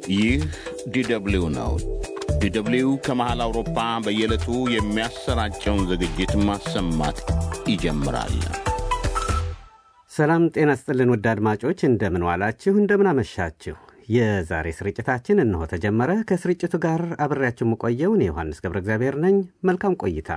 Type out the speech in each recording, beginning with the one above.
ይህ ዲደብሊው ነው። ዲደብሊው ከመሃል አውሮፓ በየዕለቱ የሚያሰራጨውን ዝግጅት ማሰማት ይጀምራል። ሰላም ጤና ስጥልን ውድ አድማጮች እንደምን ዋላችሁ፣ እንደምን አመሻችሁ። የዛሬ ስርጭታችን እነሆ ተጀመረ። ከስርጭቱ ጋር አብሬያችሁ የምቆየው እኔ ዮሐንስ ገብረ እግዚአብሔር ነኝ። መልካም ቆይታ።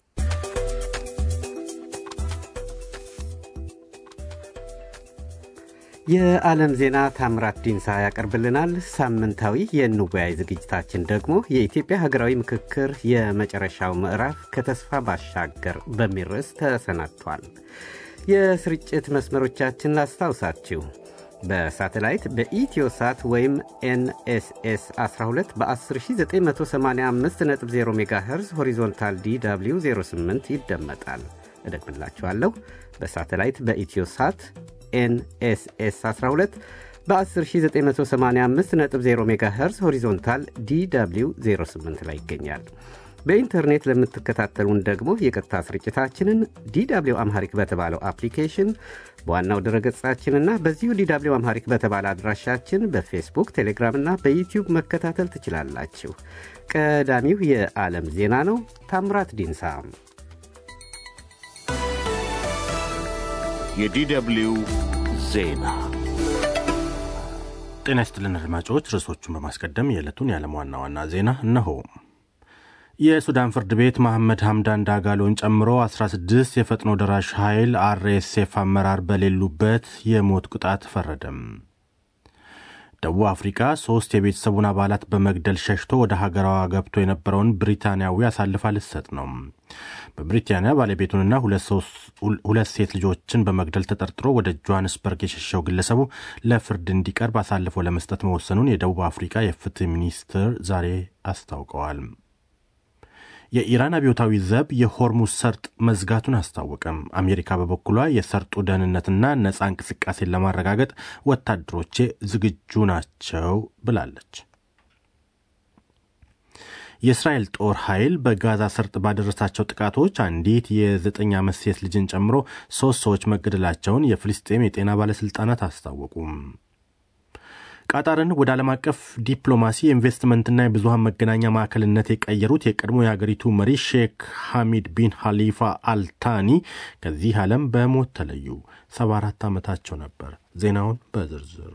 የዓለም ዜና ታምራት ዲንሳ ያቀርብልናል። ሳምንታዊ የንወያይ ዝግጅታችን ደግሞ የኢትዮጵያ ሀገራዊ ምክክር የመጨረሻው ምዕራፍ ከተስፋ ባሻገር በሚል ርዕስ ተሰናድቷል። የስርጭት መስመሮቻችን ላስታውሳችሁ። በሳተላይት በኢትዮሳት ወይም ኤንኤስኤስ 12 በ10985.0 ሜጋሄርዝ ሆሪዞንታል ዲw 08 ይደመጣል። እደግምላችኋለሁ። በሳተላይት በኢትዮሳት ኤንኤስኤስ 12 በ10985.0 ሜጋሄርዝ ሆሪዞንታል ዲw 08 ላይ ይገኛል። በኢንተርኔት ለምትከታተሉን ደግሞ የቀጥታ ስርጭታችንን ዲw አምሃሪክ በተባለው አፕሊኬሽን በዋናው ድረገጻችንና በዚሁ ዲw አምሃሪክ በተባለ አድራሻችን በፌስቡክ፣ ቴሌግራም እና በዩቲዩብ መከታተል ትችላላችሁ። ቀዳሚው የዓለም ዜና ነው። ታምራት ዲንሳ የዲደብሊው ዜና ጤና ይስጥልን አድማጮች። ርዕሶቹን በማስቀደም የዕለቱን የዓለም ዋና ዋና ዜና እነሆ። የሱዳን ፍርድ ቤት መሐመድ ሐምዳን ዳጋሎን ጨምሮ 16 የፈጥኖ ደራሽ ኃይል አርኤስኤፍ አመራር በሌሉበት የሞት ቅጣት ፈረደም። ደቡብ አፍሪካ ሶስት የቤተሰቡን አባላት በመግደል ሸሽቶ ወደ ሀገሯ ገብቶ የነበረውን ብሪታንያዊ አሳልፋ ልትሰጥ ነው። በብሪታንያ ባለቤቱንና ሁለት ሴት ልጆችን በመግደል ተጠርጥሮ ወደ ጆሃንስበርግ የሸሸው ግለሰቡ ለፍርድ እንዲቀርብ አሳልፎ ለመስጠት መወሰኑን የደቡብ አፍሪካ የፍትህ ሚኒስትር ዛሬ አስታውቀዋል። የኢራን አብዮታዊ ዘብ የሆርሙዝ ሰርጥ መዝጋቱን አስታወቀም። አሜሪካ በበኩሏ የሰርጡ ደህንነትና ነፃ እንቅስቃሴን ለማረጋገጥ ወታደሮቼ ዝግጁ ናቸው ብላለች። የእስራኤል ጦር ኃይል በጋዛ ሰርጥ ባደረሳቸው ጥቃቶች አንዲት የዘጠኝ ዓመት ሴት ልጅን ጨምሮ ሦስት ሰዎች መገደላቸውን የፍልስጤም የጤና ባለሥልጣናት አስታወቁም። ቃጣርን ወደ ዓለም አቀፍ ዲፕሎማሲ የኢንቨስትመንትና የብዙሃን መገናኛ ማዕከልነት የቀየሩት የቀድሞ የአገሪቱ መሪ ሼክ ሐሚድ ቢን ሐሊፋ አልታኒ ከዚህ ዓለም በሞት ተለዩ። 74 ዓመታቸው ነበር። ዜናውን በዝርዝር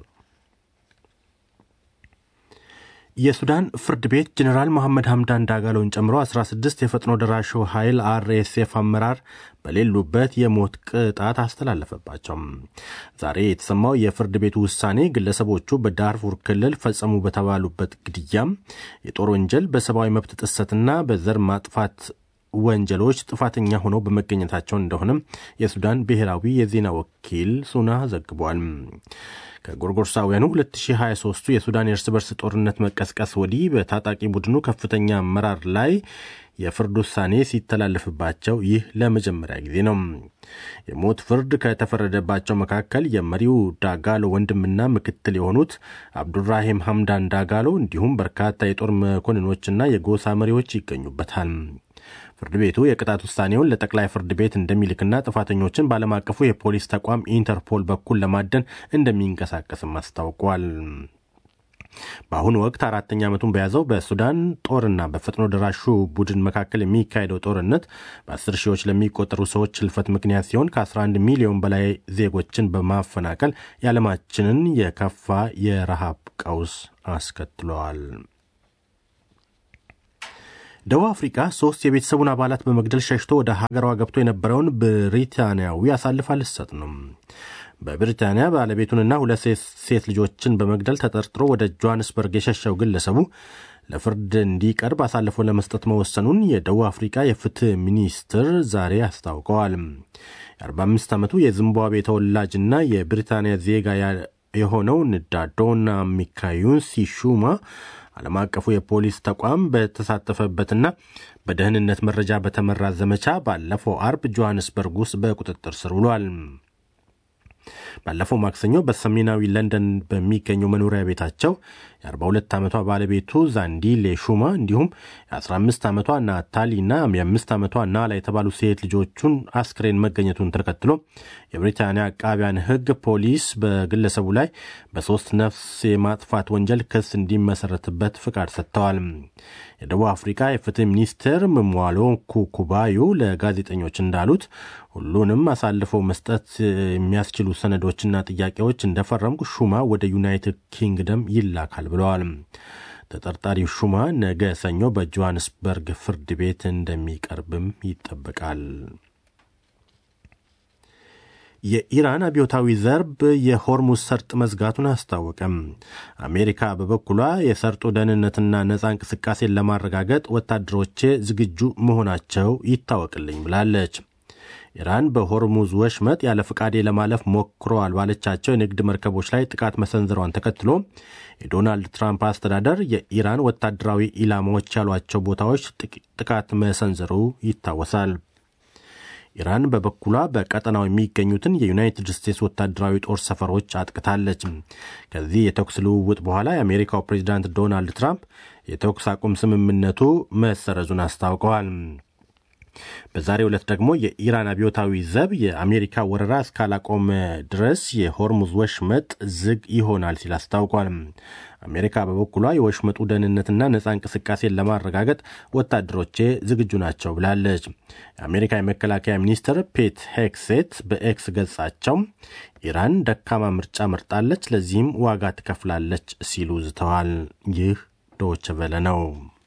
የሱዳን ፍርድ ቤት ጀኔራል መሐመድ ሐምዳን ዳጋሎን ጨምሮ 16 የፈጥኖ ደራሹ ኃይል አርኤስኤፍ አመራር በሌሉበት የሞት ቅጣት አስተላለፈባቸው። ዛሬ የተሰማው የፍርድ ቤቱ ውሳኔ ግለሰቦቹ በዳርፉር ክልል ፈጸሙ በተባሉበት ግድያም፣ የጦር ወንጀል፣ በሰብአዊ መብት ጥሰትና በዘር ማጥፋት ወንጀሎች ጥፋተኛ ሆነው በመገኘታቸው እንደሆነም የሱዳን ብሔራዊ የዜና ወኪል ሱና ዘግቧል። ከጎርጎርሳውያኑ 2023ቱ የሱዳን የእርስ በርስ ጦርነት መቀስቀስ ወዲህ በታጣቂ ቡድኑ ከፍተኛ አመራር ላይ የፍርድ ውሳኔ ሲተላለፍባቸው ይህ ለመጀመሪያ ጊዜ ነው። የሞት ፍርድ ከተፈረደባቸው መካከል የመሪው ዳጋሎ ወንድምና ምክትል የሆኑት አብዱራሂም ሐምዳን ዳጋሎ እንዲሁም በርካታ የጦር መኮንኖችና የጎሳ መሪዎች ይገኙበታል። ፍርድ ቤቱ የቅጣት ውሳኔውን ለጠቅላይ ፍርድ ቤት እንደሚልክና ጥፋተኞችን በዓለም አቀፉ የፖሊስ ተቋም ኢንተርፖል በኩል ለማደን እንደሚንቀሳቀስም አስታውቋል። በአሁኑ ወቅት አራተኛ ዓመቱን በያዘው በሱዳን ጦርና በፈጥኖ ደራሹ ቡድን መካከል የሚካሄደው ጦርነት በአስር ሺዎች ለሚቆጠሩ ሰዎች ህልፈት ምክንያት ሲሆን ከ11 ሚሊዮን በላይ ዜጎችን በማፈናቀል የዓለማችንን የከፋ የረሃብ ቀውስ አስከትለዋል። ደቡብ አፍሪካ ሶስት የቤተሰቡን አባላት በመግደል ሸሽቶ ወደ ሀገሯ ገብቶ የነበረውን ብሪታንያዊ አሳልፋ ልትሰጥ ነው። በብሪታንያ ባለቤቱንና ሁለት ሴት ልጆችን በመግደል ተጠርጥሮ ወደ ጆሃንስበርግ የሸሸው ግለሰቡ ለፍርድ እንዲቀርብ አሳልፎ ለመስጠት መወሰኑን የደቡብ አፍሪካ የፍትህ ሚኒስትር ዛሬ አስታውቀዋል። የ45 ዓመቱ የዚምባብዌ ተወላጅና የብሪታንያ ዜጋ የሆነው ንዳዶና ሚካዩን ሲሹማ ዓለም አቀፉ የፖሊስ ተቋም በተሳተፈበትና በደህንነት መረጃ በተመራ ዘመቻ ባለፈው አርብ ጆሃንስበርግ ውስጥ በቁጥጥር ስር ውሏል። ባለፈው ማክሰኞ በሰሜናዊ ለንደን በሚገኘው መኖሪያ ቤታቸው የ42 ዓመቷ ባለቤቱ ዛንዲሌ ሹማ እንዲሁም የ15 ዓመቷ ናታሊና የ5 ዓመቷ ናላ የተባሉ ሴት ልጆቹን አስክሬን መገኘቱን ተከትሎ የብሪታንያ አቃቢያን ሕግ ፖሊስ በግለሰቡ ላይ በሶስት ነፍስ የማጥፋት ወንጀል ክስ እንዲመሰረትበት ፍቃድ ሰጥተዋል። የደቡብ አፍሪካ የፍትህ ሚኒስትር ምሟሎ ኩኩባዩ ለጋዜጠኞች እንዳሉት ሁሉንም አሳልፈው መስጠት የሚያስችሉ ሰነዶችና ጥያቄዎች እንደፈረምኩ ሹማ ወደ ዩናይትድ ኪንግደም ይላካል ብለዋል። ተጠርጣሪው ሹማ ነገ ሰኞ በጆሃንስበርግ ፍርድ ቤት እንደሚቀርብም ይጠበቃል። የኢራን አብዮታዊ ዘርብ የሆርሙዝ ሰርጥ መዝጋቱን አስታወቀም። አሜሪካ በበኩሏ የሰርጡ ደህንነትና ነፃ እንቅስቃሴን ለማረጋገጥ ወታደሮቼ ዝግጁ መሆናቸው ይታወቅልኝ ብላለች። ኢራን በሆርሙዝ ወሽመጥ ያለ ፍቃዴ ለማለፍ ሞክረዋል ባለቻቸው የንግድ መርከቦች ላይ ጥቃት መሰንዘሯን ተከትሎ የዶናልድ ትራምፕ አስተዳደር የኢራን ወታደራዊ ኢላማዎች ያሏቸው ቦታዎች ጥቃት መሰንዘሩ ይታወሳል። ኢራን በበኩሏ በቀጠናው የሚገኙትን የዩናይትድ ስቴትስ ወታደራዊ ጦር ሰፈሮች አጥቅታለች። ከዚህ የተኩስ ልውውጥ በኋላ የአሜሪካው ፕሬዚዳንት ዶናልድ ትራምፕ የተኩስ አቁም ስምምነቱ መሰረዙን አስታውቀዋል። በዛሬው ዕለት ደግሞ የኢራን አብዮታዊ ዘብ የአሜሪካ ወረራ እስካላቆመ ድረስ የሆርሙዝ ወሽመጥ ዝግ ይሆናል ሲል አስታውቋል። አሜሪካ በበኩሏ የወሽመጡ ደህንነትና ነፃ እንቅስቃሴን ለማረጋገጥ ወታደሮቼ ዝግጁ ናቸው ብላለች። የአሜሪካ የመከላከያ ሚኒስትር ፔት ሄክሴት በኤክስ ገጻቸው ኢራን ደካማ ምርጫ መርጣለች፣ ለዚህም ዋጋ ትከፍላለች ሲሉ ዝተዋል። ይህ ዶይቼ ቬለ ነው።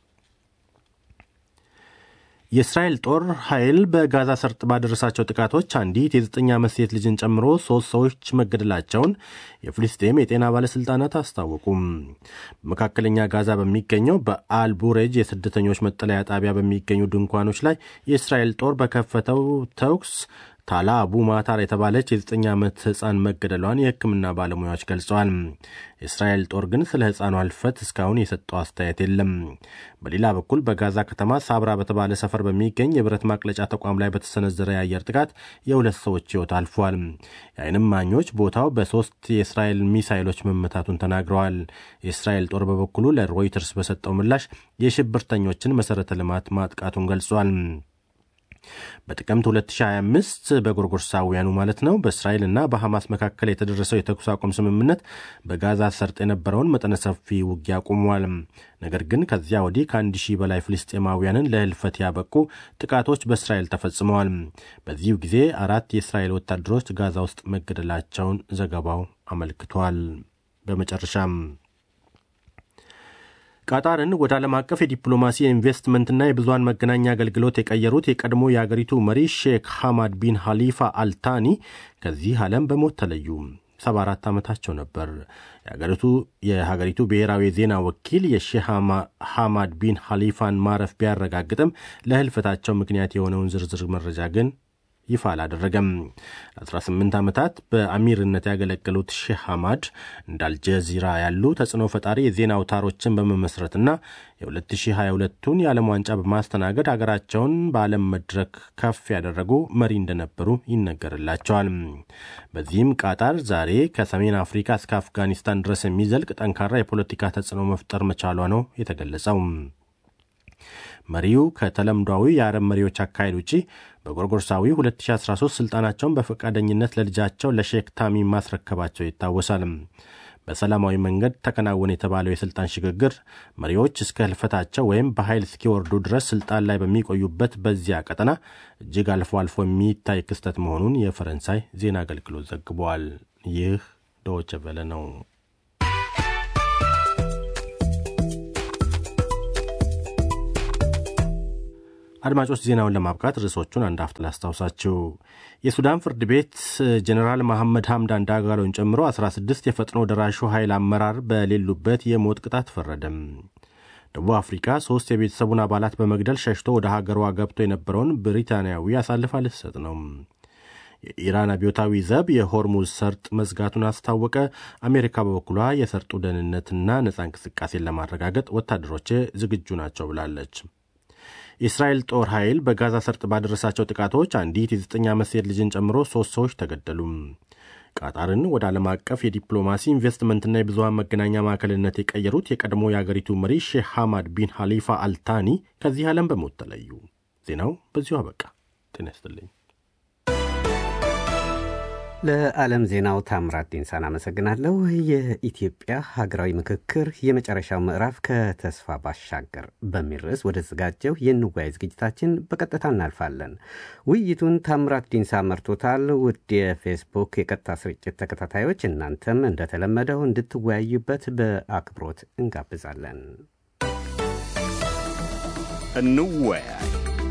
የእስራኤል ጦር ኃይል በጋዛ ሰርጥ ባደረሳቸው ጥቃቶች አንዲት የዘጠኝ ዓመት ሴት ልጅን ጨምሮ ሶስት ሰዎች መገደላቸውን የፍልስጤም የጤና ባለሥልጣናት አስታወቁም። በመካከለኛ ጋዛ በሚገኘው በአልቡሬጅ የስደተኞች መጠለያ ጣቢያ በሚገኙ ድንኳኖች ላይ የእስራኤል ጦር በከፈተው ተኩስ ታላ አቡ ማታር የተባለች የዘጠኝ ዓመት ሕፃን መገደሏን የሕክምና ባለሙያዎች ገልጸዋል። የእስራኤል ጦር ግን ስለ ሕፃኗ ሕልፈት እስካሁን የሰጠው አስተያየት የለም። በሌላ በኩል በጋዛ ከተማ ሳብራ በተባለ ሰፈር በሚገኝ የብረት ማቅለጫ ተቋም ላይ በተሰነዘረ የአየር ጥቃት የሁለት ሰዎች ሕይወት አልፏል። የዓይን እማኞች ቦታው በሶስት የእስራኤል ሚሳይሎች መመታቱን ተናግረዋል። የእስራኤል ጦር በበኩሉ ለሮይተርስ በሰጠው ምላሽ የሽብርተኞችን መሠረተ ልማት ማጥቃቱን ገልጿል። በጥቅምት 2025 በጎርጎርሳውያኑ ማለት ነው በእስራኤልና በሐማስ መካከል የተደረሰው የተኩስ አቁም ስምምነት በጋዛ ሰርጥ የነበረውን መጠነ ሰፊ ውጊያ አቁሟል። ነገር ግን ከዚያ ወዲህ ከአንድ ሺህ በላይ ፍልስጤማውያንን ለህልፈት ያበቁ ጥቃቶች በእስራኤል ተፈጽመዋል። በዚሁ ጊዜ አራት የእስራኤል ወታደሮች ጋዛ ውስጥ መገደላቸውን ዘገባው አመልክቷል። በመጨረሻም ቃጣርን ወደ ዓለም አቀፍ የዲፕሎማሲ የኢንቨስትመንትና የብዙሃን መገናኛ አገልግሎት የቀየሩት የቀድሞ የአገሪቱ መሪ ሼክ ሐማድ ቢን ሐሊፋ አልታኒ ከዚህ ዓለም በሞት ተለዩ። 74 ዓመታቸው ነበር። የሀገሪቱ የሀገሪቱ ብሔራዊ የዜና ወኪል የሼህ ሐማድ ቢን ሐሊፋን ማረፍ ቢያረጋግጥም ለህልፈታቸው ምክንያት የሆነውን ዝርዝር መረጃ ግን ይፋ አላደረገም። ለ18 ዓመታት በአሚርነት ያገለገሉት ሼህ ሐማድ እንደ አልጀዚራ ያሉ ተጽዕኖ ፈጣሪ የዜና አውታሮችን በመመስረትና የ2022ቱን የዓለም ዋንጫ በማስተናገድ ሀገራቸውን በዓለም መድረክ ከፍ ያደረጉ መሪ እንደነበሩ ይነገርላቸዋል። በዚህም ቃጣር ዛሬ ከሰሜን አፍሪካ እስከ አፍጋኒስታን ድረስ የሚዘልቅ ጠንካራ የፖለቲካ ተጽዕኖ መፍጠር መቻሏ ነው የተገለጸው። መሪው ከተለምዷዊ የአረብ መሪዎች አካሄድ ውጪ በጎርጎርሳዊ 2013 ስልጣናቸውን በፈቃደኝነት ለልጃቸው ለሼክ ታሚም ማስረከባቸው ይታወሳል። በሰላማዊ መንገድ ተከናወነ የተባለው የስልጣን ሽግግር መሪዎች እስከ ህልፈታቸው ወይም በኃይል እስኪወርዱ ድረስ ስልጣን ላይ በሚቆዩበት በዚያ ቀጠና እጅግ አልፎ አልፎ የሚታይ ክስተት መሆኑን የፈረንሳይ ዜና አገልግሎት ዘግቧል። ይህ ዶይቼ ቬለ ነው። አድማጮች ዜናውን ለማብቃት ርዕሶቹን አንድ አፍጥ ላስታውሳችሁ። የሱዳን ፍርድ ቤት ጀኔራል መሐመድ ሐምዳን ዳጋሎን ጨምሮ 16 የፈጥኖ ደራሹ ኃይል አመራር በሌሉበት የሞት ቅጣት ፈረደም። ደቡብ አፍሪካ ሶስት የቤተሰቡን አባላት በመግደል ሸሽቶ ወደ ሀገሯ ገብቶ የነበረውን ብሪታንያዊ አሳልፋ ልትሰጥ ነው። የኢራን አብዮታዊ ዘብ የሆርሙዝ ሰርጥ መዝጋቱን አስታወቀ። አሜሪካ በበኩሏ የሰርጡ ደህንነትና ነፃ እንቅስቃሴን ለማረጋገጥ ወታደሮች ዝግጁ ናቸው ብላለች። የእስራኤል ጦር ኃይል በጋዛ ሰርጥ ባደረሳቸው ጥቃቶች አንዲት የዘጠኝ ዓመት ሴት ልጅን ጨምሮ ሶስት ሰዎች ተገደሉ። ቃጣርን ወደ ዓለም አቀፍ የዲፕሎማሲ ኢንቨስትመንትና የብዙሃን መገናኛ ማዕከልነት የቀየሩት የቀድሞ የአገሪቱ መሪ ሼህ ሐማድ ቢን ሐሊፋ አልታኒ ከዚህ ዓለም በሞት ተለዩ። ዜናው በዚሁ አበቃ። ጤና ይስጥልኝ። ለዓለም ዜናው ታምራት ዴንሳን አመሰግናለሁ። የኢትዮጵያ ሀገራዊ ምክክር የመጨረሻው ምዕራፍ ከተስፋ ባሻገር በሚል ርዕስ ወደ ተዘጋጀው የንዋይ ዝግጅታችን በቀጥታ እናልፋለን። ውይይቱን ታምራት ዴንሳ መርቶታል። ውድ የፌስቡክ የቀጥታ ስርጭት ተከታታዮች እናንተም እንደተለመደው እንድትወያዩበት በአክብሮት እንጋብዛለን። እንወያይ።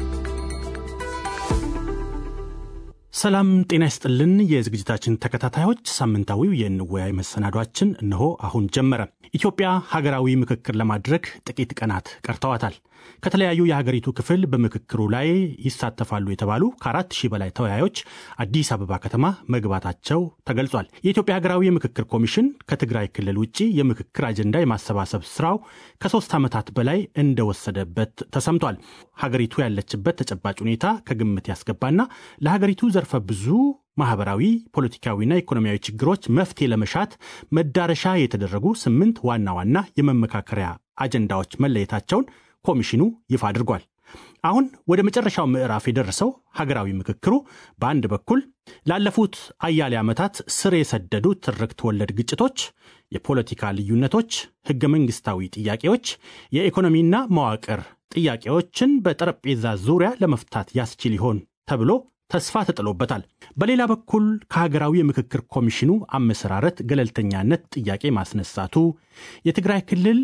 ሰላም ጤና ይስጥልን። የዝግጅታችን ተከታታዮች ሳምንታዊው የንወያይ መሰናዷችን እነሆ አሁን ጀመረ። ኢትዮጵያ ሀገራዊ ምክክር ለማድረግ ጥቂት ቀናት ቀርተዋታል። ከተለያዩ የሀገሪቱ ክፍል በምክክሩ ላይ ይሳተፋሉ የተባሉ ከአራት ሺህ በላይ ተወያዮች አዲስ አበባ ከተማ መግባታቸው ተገልጿል። የኢትዮጵያ ሀገራዊ የምክክር ኮሚሽን ከትግራይ ክልል ውጭ የምክክር አጀንዳ የማሰባሰብ ስራው ከሶስት ዓመታት በላይ እንደወሰደበት ተሰምቷል። ሀገሪቱ ያለችበት ተጨባጭ ሁኔታ ከግምት ያስገባና ለሀገሪቱ ዘርፈ ብዙ ማህበራዊ፣ ፖለቲካዊና ኢኮኖሚያዊ ችግሮች መፍትሄ ለመሻት መዳረሻ የተደረጉ ስምንት ዋና ዋና የመመካከሪያ አጀንዳዎች መለየታቸውን ኮሚሽኑ ይፋ አድርጓል። አሁን ወደ መጨረሻው ምዕራፍ የደረሰው ሀገራዊ ምክክሩ በአንድ በኩል ላለፉት አያሌ ዓመታት ስር የሰደዱ ትርክት ወለድ ግጭቶች፣ የፖለቲካ ልዩነቶች፣ ህገ መንግስታዊ ጥያቄዎች፣ የኢኮኖሚና መዋቅር ጥያቄዎችን በጠረጴዛ ዙሪያ ለመፍታት ያስችል ይሆን ተብሎ ተስፋ ተጥሎበታል። በሌላ በኩል ከሀገራዊ የምክክር ኮሚሽኑ አመሰራረት ገለልተኛነት ጥያቄ ማስነሳቱ፣ የትግራይ ክልል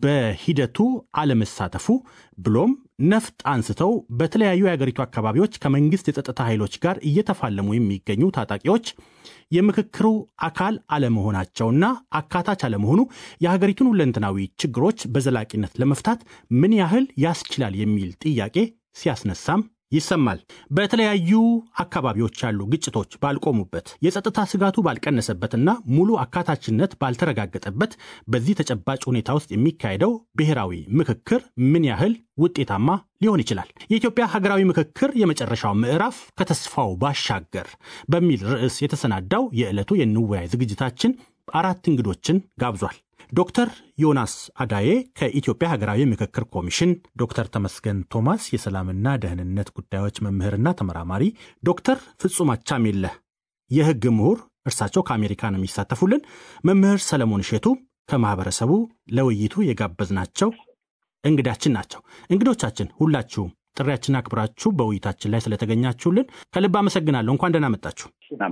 በሂደቱ አለመሳተፉ ብሎም ነፍጥ አንስተው በተለያዩ የሀገሪቱ አካባቢዎች ከመንግስት የጸጥታ ኃይሎች ጋር እየተፋለሙ የሚገኙ ታጣቂዎች የምክክሩ አካል አለመሆናቸውና አካታች አለመሆኑ የሀገሪቱን ሁለንተናዊ ችግሮች በዘላቂነት ለመፍታት ምን ያህል ያስችላል የሚል ጥያቄ ሲያስነሳም ይሰማል። በተለያዩ አካባቢዎች ያሉ ግጭቶች ባልቆሙበት፣ የጸጥታ ስጋቱ ባልቀነሰበትና ሙሉ አካታችነት ባልተረጋገጠበት በዚህ ተጨባጭ ሁኔታ ውስጥ የሚካሄደው ብሔራዊ ምክክር ምን ያህል ውጤታማ ሊሆን ይችላል? የኢትዮጵያ ሀገራዊ ምክክር የመጨረሻው ምዕራፍ ከተስፋው ባሻገር በሚል ርዕስ የተሰናዳው የዕለቱ የንወያይ ዝግጅታችን አራት እንግዶችን ጋብዟል። ዶክተር ዮናስ አዳዬ ከኢትዮጵያ ሀገራዊ ምክክር ኮሚሽን፣ ዶክተር ተመስገን ቶማስ የሰላምና ደህንነት ጉዳዮች መምህርና ተመራማሪ፣ ዶክተር ፍጹም አቻሜለህ የህግ ምሁር፣ እርሳቸው ከአሜሪካ ነው የሚሳተፉልን፣ መምህር ሰለሞን እሼቱ ከማህበረሰቡ ለውይይቱ የጋበዝናቸው እንግዳችን ናቸው። እንግዶቻችን ሁላችሁም ጥሪያችን አክብራችሁ በውይይታችን ላይ ስለተገኛችሁልን ከልብ አመሰግናለሁ። እንኳን ደህና መጣችሁ።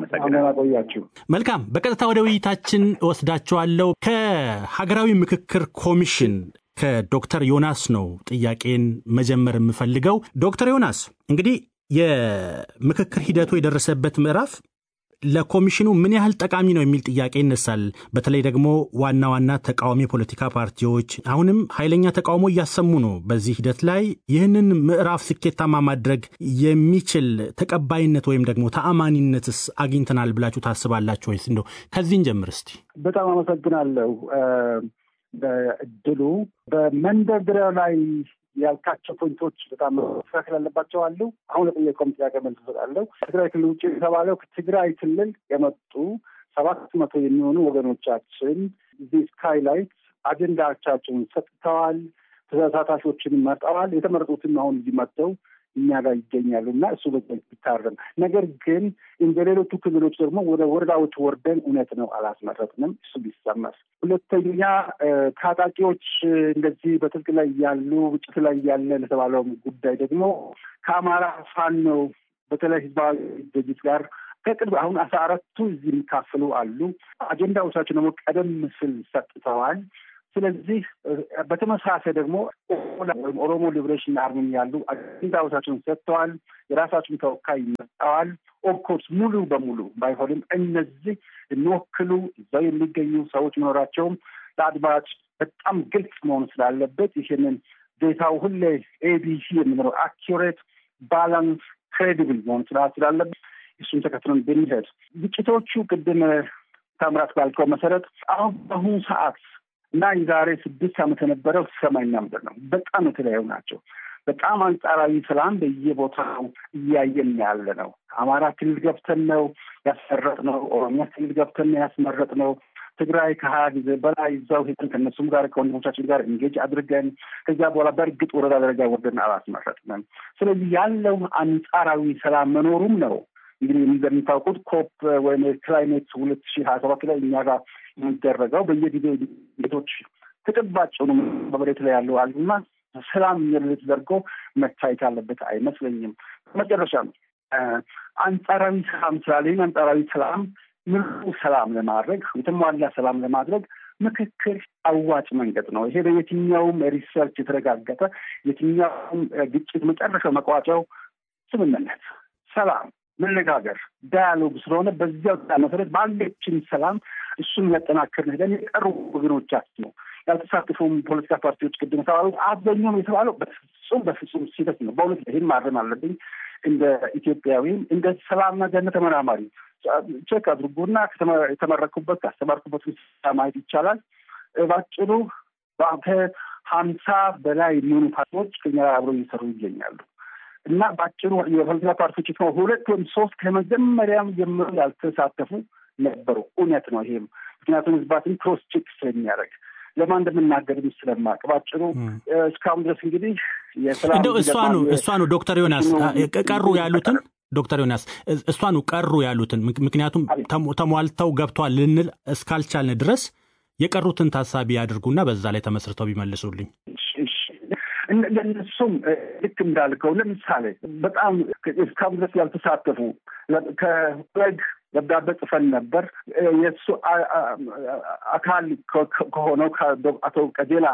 ቆያችሁ። መልካም። በቀጥታ ወደ ውይይታችን እወስዳችኋለሁ። ከሀገራዊ ምክክር ኮሚሽን ከዶክተር ዮናስ ነው ጥያቄን መጀመር የምፈልገው። ዶክተር ዮናስ እንግዲህ የምክክር ሂደቱ የደረሰበት ምዕራፍ ለኮሚሽኑ ምን ያህል ጠቃሚ ነው የሚል ጥያቄ ይነሳል። በተለይ ደግሞ ዋና ዋና ተቃዋሚ የፖለቲካ ፓርቲዎች አሁንም ኃይለኛ ተቃውሞ እያሰሙ ነው። በዚህ ሂደት ላይ ይህንን ምዕራፍ ስኬታማ ማድረግ የሚችል ተቀባይነት ወይም ደግሞ ተአማኒነትስ አግኝተናል ብላችሁ ታስባላችሁ ወይስ? እንደው ከዚህን ጀምር እስቲ። በጣም አመሰግናለሁ እድሉ በመንደርደሪያው ላይ ያልካቸው ፖይንቶች በጣም መስተካከል ያለባቸው አሉ። አሁን ለጠየቀውም ጥያቄ መልስ እሰጣለሁ። ከትግራይ ክልል ውጭ የተባለው ከትግራይ ክልል የመጡ ሰባት መቶ የሚሆኑ ወገኖቻችን እዚህ ስካይላይት አጀንዳዎቻቸውን ሰጥተዋል። ተሳታፊዎችን መርጠዋል። የተመረጡትም አሁን እዚህ መጥተው እኛ ጋር ይገኛሉ እና እሱ ቢታረም፣ ነገር ግን እንደ ሌሎቹ ክልሎች ደግሞ ወደ ወረዳዎች ወርደን እውነት ነው አላስመረጥንም። እሱ ቢሰመር። ሁለተኛ ታጣቂዎች እንደዚህ በትጥቅ ላይ ያሉ ግጭት ላይ ያለ ለተባለው ጉዳይ ደግሞ ከአማራ ፋኖ በተለይ ህዝባዊ ድርጅት ጋር ከቅርብ አሁን አስራ አራቱ እዚህ የሚካፈሉ አሉ። አጀንዳዎቻቸው ደግሞ ቀደም ሲል ሰጥተዋል። ስለዚህ በተመሳሳይ ደግሞ ወይም ኦሮሞ ሊብሬሽን አርሚ ያሉ አጀንዳዎቻቸውን ሰጥተዋል። የራሳቸውን ተወካይ መጠዋል። ኦፍኮርስ ሙሉ በሙሉ ባይሆንም እነዚህ የሚወክሉ እዛው የሚገኙ ሰዎች መኖራቸውም ለአድማጭ በጣም ግልጽ መሆኑ ስላለበት ይህንን ዴታው ሁሌ ኤቢሲ የምንለው አኪሬት፣ ባላንስ፣ ክሬዲብል መሆኑ ስላለበት እሱን ተከትለን ብንሄድ ግጭቶቹ ቅድም ታምራት ባልከው መሰረት አሁን በአሁኑ ሰዓት እና የዛሬ ስድስት ዓመት የነበረው ሰማይና ምድር ነው። በጣም የተለያዩ ናቸው። በጣም አንጻራዊ ሰላም በየቦታው እያየን ያለ ነው። አማራ ክልል ገብተን ነው ያስመረጥ ነው። ኦሮሚያ ክልል ገብተን ነው ያስመረጥ ነው። ትግራይ ከሀያ ጊዜ በላይ እዛው ሄደን ከእነሱም ጋር ከወንድሞቻችን ጋር እንጌጅ አድርገን ከዚያ በኋላ በእርግጥ ወረዳ ደረጃ ወርደን አላስመረጥንም። ስለዚህ ያለው አንጻራዊ ሰላም መኖሩም ነው እንግዲህ እንደሚታውቁት ኮፕ ወይም ክላይሜት ሁለት ሺህ ሀያ ሰባት ላይ እኛ ጋር የሚደረገው በየጊዜ ቤቶች ተጨባጭ ሆኑ በመሬት ላይ ያለው አሉና ሰላም የሚል ተደርጎ መታየት ያለበት አይመስለኝም። መጨረሻ አንጻራዊ ሰላም ስላለ ይህን አንጻራዊ ሰላም ምሉ ሰላም ለማድረግ የተሟላ ሰላም ለማድረግ ምክክር አዋጭ መንገድ ነው። ይሄ በየትኛውም ሪሰርች የተረጋገጠ የትኛውም ግጭት መጨረሻው መቋጫው ስምምነት፣ ሰላም፣ መነጋገር፣ ዳያሎግ ስለሆነ በዚያው መሰረት ባለችን ሰላም እሱን ያጠናክር ሄደን የቀሩ ወገኖቻችን ነው ያልተሳተፉም ፖለቲካ ፓርቲዎች ቅድም የተባሉት አብዛኛውም የተባለው በፍጹም በፍጹም ስህተት ነው። በእውነት ይህን ማረም አለብኝ። እንደ ኢትዮጵያዊም እንደ ሰላምና ደህንነት ተመራማሪ ቼክ አድርጉና የተመረኩበት ካስተማርኩበት ማየት ይቻላል። ባጭሩ ከሀምሳ በላይ የሚሆኑ ፓርቲዎች ከኛ አብረው እየሰሩ ይገኛሉ እና ባጭሩ የፖለቲካ ፓርቲዎች ሁለት ወይም ሶስት ከመጀመሪያም ጀምሮ ያልተሳተፉ ነበሩ። እውነት ነው ይሄም ምክንያቱም ህዝባትን ክሮስ ቼክ ስለሚያደርግ ለማን እንደምናገርም ስለማቅ ባጭሩ እስካሁን ድረስ እንግዲህ እንደው እሷኑ እሷኑ ዶክተር ዮናስ ቀሩ ያሉትን ዶክተር ዮናስ እሷኑ ቀሩ ያሉትን ምክንያቱም ተሟልተው ገብቷል ልንል እስካልቻልን ድረስ የቀሩትን ታሳቢ ያድርጉና በዛ ላይ ተመስርተው ቢመልሱልኝ። ለእነሱም ልክ እንዳልከው ለምሳሌ በጣም እስካሁን ድረስ ያልተሳተፉ ከግ ደብዳቤ ጽፈን ነበር። የእሱ አካል ከሆነው አቶ ቀጀላ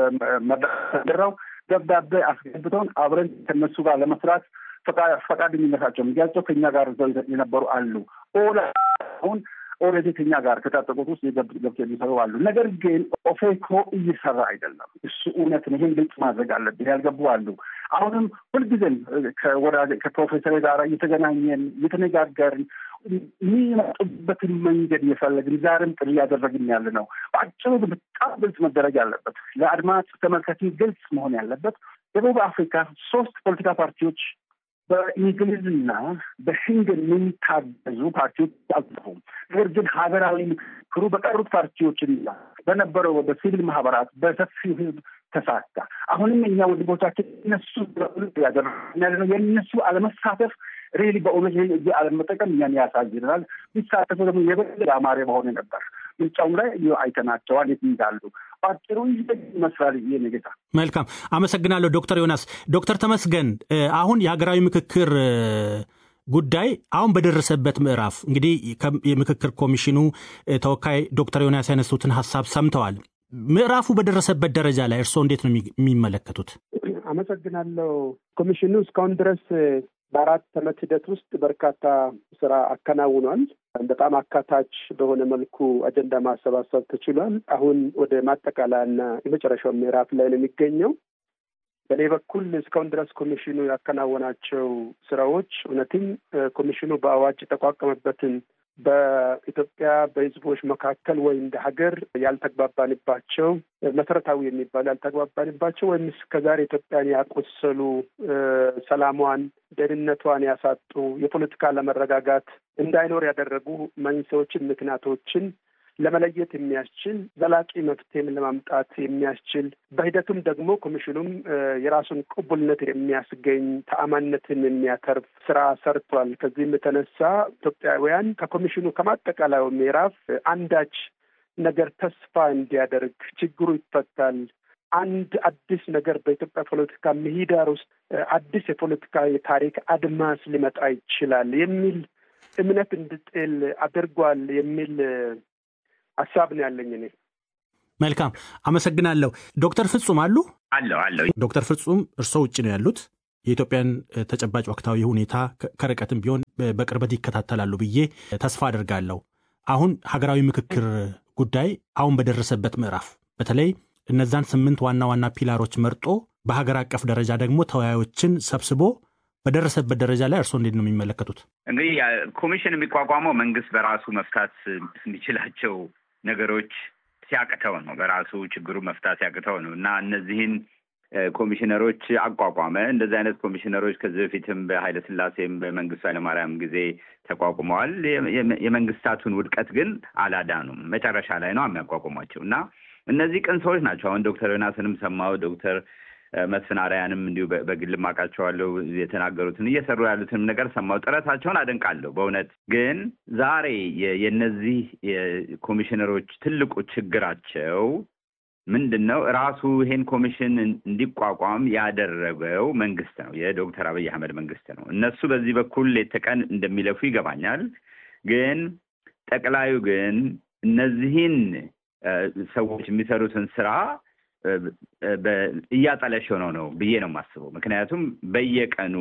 መራው ደብዳቤ አስገብተውን አብረን ከነሱ ጋር ለመስራት ፈቃደኝነታቸው ሚያቸው ከኛ ጋር እዛው የነበሩ አሉ። ኦላ አሁን ኦልሬዲ ከኛ ጋር ከታጠቁት ውስጥ ገብቶ የሚሰሩ አሉ። ነገር ግን ኦፌኮ እየሰራ አይደለም። እሱ እውነት ነው። ይህን ግልጽ ማድረግ አለብን። ያልገቡ አሉ። አሁንም ሁልጊዜም ከወዳጅ ከፕሮፌሰር ጋር እየተገናኘን እየተነጋገርን የሚመጡበትን መንገድ እየፈለግን ዛሬም ጥሪ እያደረግን ያለ ነው። በአጭሩ በጣም ግልጽ መደረግ ያለበት ለአድማጭ ተመልካች ግልጽ መሆን ያለበት ደቡብ አፍሪካ ሶስት ፖለቲካ ፓርቲዎች በእንግሊዝና በሽንግን የሚታገዙ ፓርቲዎች አልጠፉም። ነገር ግን ሀገራዊ ምክክሩ በቀሩት ፓርቲዎችና በነበረው በሲቪል ማህበራት በሰፊው ህዝብ ተሳካ። አሁንም እኛ ወንድሞቻችን እነሱ ያደረግነው የእነሱ አለመሳተፍ ሬሊ በእውነት ይህን እዚህ አለመጠቀም እኛን ያሳዝናል። ቢሳተፉ ደግሞ የበለጠ አማረ በሆነ ነበር። ምርጫውም ላይ አይተናቸዋል የት እንዳሉ። በአጭሩ ይመስላል ይህ ነገታ። መልካም አመሰግናለሁ ዶክተር ዮናስ። ዶክተር ተመስገን አሁን የሀገራዊ ምክክር ጉዳይ አሁን በደረሰበት ምዕራፍ እንግዲህ የምክክር ኮሚሽኑ ተወካይ ዶክተር ዮናስ ያነሱትን ሀሳብ ሰምተዋል። ምዕራፉ በደረሰበት ደረጃ ላይ እርስዎ እንዴት ነው የሚመለከቱት? አመሰግናለሁ። ኮሚሽኑ እስካሁን ድረስ በአራት ዓመት ሂደት ውስጥ በርካታ ስራ አከናውኗል። በጣም አካታች በሆነ መልኩ አጀንዳ ማሰባሰብ ተችሏል። አሁን ወደ ማጠቃለያና የመጨረሻው ምዕራፍ ላይ ነው የሚገኘው። በእኔ በኩል እስካሁን ድረስ ኮሚሽኑ ያከናወናቸው ስራዎች እውነትም ኮሚሽኑ በአዋጅ የተቋቋመበትን በኢትዮጵያ በሕዝቦች መካከል ወይ እንደ ሀገር ያልተግባባንባቸው መሰረታዊ የሚባሉ ያልተግባባንባቸው ወይም እስከዛሬ ኢትዮጵያን ያቆሰሉ ሰላሟን፣ ደህንነቷን ያሳጡ የፖለቲካ አለመረጋጋት እንዳይኖር ያደረጉ መንስኤዎችን፣ ምክንያቶችን ለመለየት የሚያስችል ዘላቂ መፍትሄም ለማምጣት የሚያስችል በሂደቱም ደግሞ ኮሚሽኑም የራሱን ቅቡልነት የሚያስገኝ ተአማንነትን የሚያተርፍ ስራ ሰርቷል። ከዚህም የተነሳ ኢትዮጵያውያን ከኮሚሽኑ ከማጠቃለያው ምዕራፍ አንዳች ነገር ተስፋ እንዲያደርግ ችግሩ ይፈታል፣ አንድ አዲስ ነገር በኢትዮጵያ ፖለቲካ ምህዳር ውስጥ አዲስ የፖለቲካ የታሪክ አድማስ ሊመጣ ይችላል የሚል እምነት እንድጥል አድርጓል የሚል ሀሳብ ነው ያለኝ እኔ። መልካም አመሰግናለሁ። ዶክተር ፍጹም አሉ አለው አለው። ዶክተር ፍጹም እርስዎ ውጭ ነው ያሉት። የኢትዮጵያን ተጨባጭ ወቅታዊ ሁኔታ ከርቀትም ቢሆን በቅርበት ይከታተላሉ ብዬ ተስፋ አድርጋለሁ። አሁን ሀገራዊ ምክክር ጉዳይ አሁን በደረሰበት ምዕራፍ በተለይ እነዛን ስምንት ዋና ዋና ፒላሮች መርጦ በሀገር አቀፍ ደረጃ ደግሞ ተወያዮችን ሰብስቦ በደረሰበት ደረጃ ላይ እርስዎ እንዴት ነው የሚመለከቱት? እንግዲህ ኮሚሽን የሚቋቋመው መንግስት በራሱ መፍታት የሚችላቸው ነገሮች ሲያቅተው ነው። በራሱ ችግሩ መፍታት ሲያቅተው ነው እና እነዚህን ኮሚሽነሮች አቋቋመ። እንደዚህ አይነት ኮሚሽነሮች ከዚህ በፊትም በኃይለ ሥላሴም በመንግስቱ ኃይለማርያም ጊዜ ተቋቁመዋል። የመንግስታቱን ውድቀት ግን አላዳኑም። መጨረሻ ላይ ነው የሚያቋቁሟቸው እና እነዚህ ቅን ሰዎች ናቸው። አሁን ዶክተር ዮናስንም ሰማው ዶክተር መስፍን አርአያንም እንዲሁ በግል አውቃቸዋለሁ የተናገሩትን እየሰሩ ያሉትንም ነገር ሰማሁ። ጥረታቸውን አደንቃለሁ። በእውነት ግን ዛሬ የእነዚህ የኮሚሽነሮች ትልቁ ችግራቸው ምንድን ነው? ራሱ ይሄን ኮሚሽን እንዲቋቋም ያደረገው መንግስት ነው፣ የዶክተር አብይ አህመድ መንግስት ነው። እነሱ በዚህ በኩል ሌት ተቀን እንደሚለፉ ይገባኛል። ግን ጠቅላዩ ግን እነዚህን ሰዎች የሚሰሩትን ስራ እያጠለሸው ነው ነው ብዬ ነው የማስበው። ምክንያቱም በየቀኑ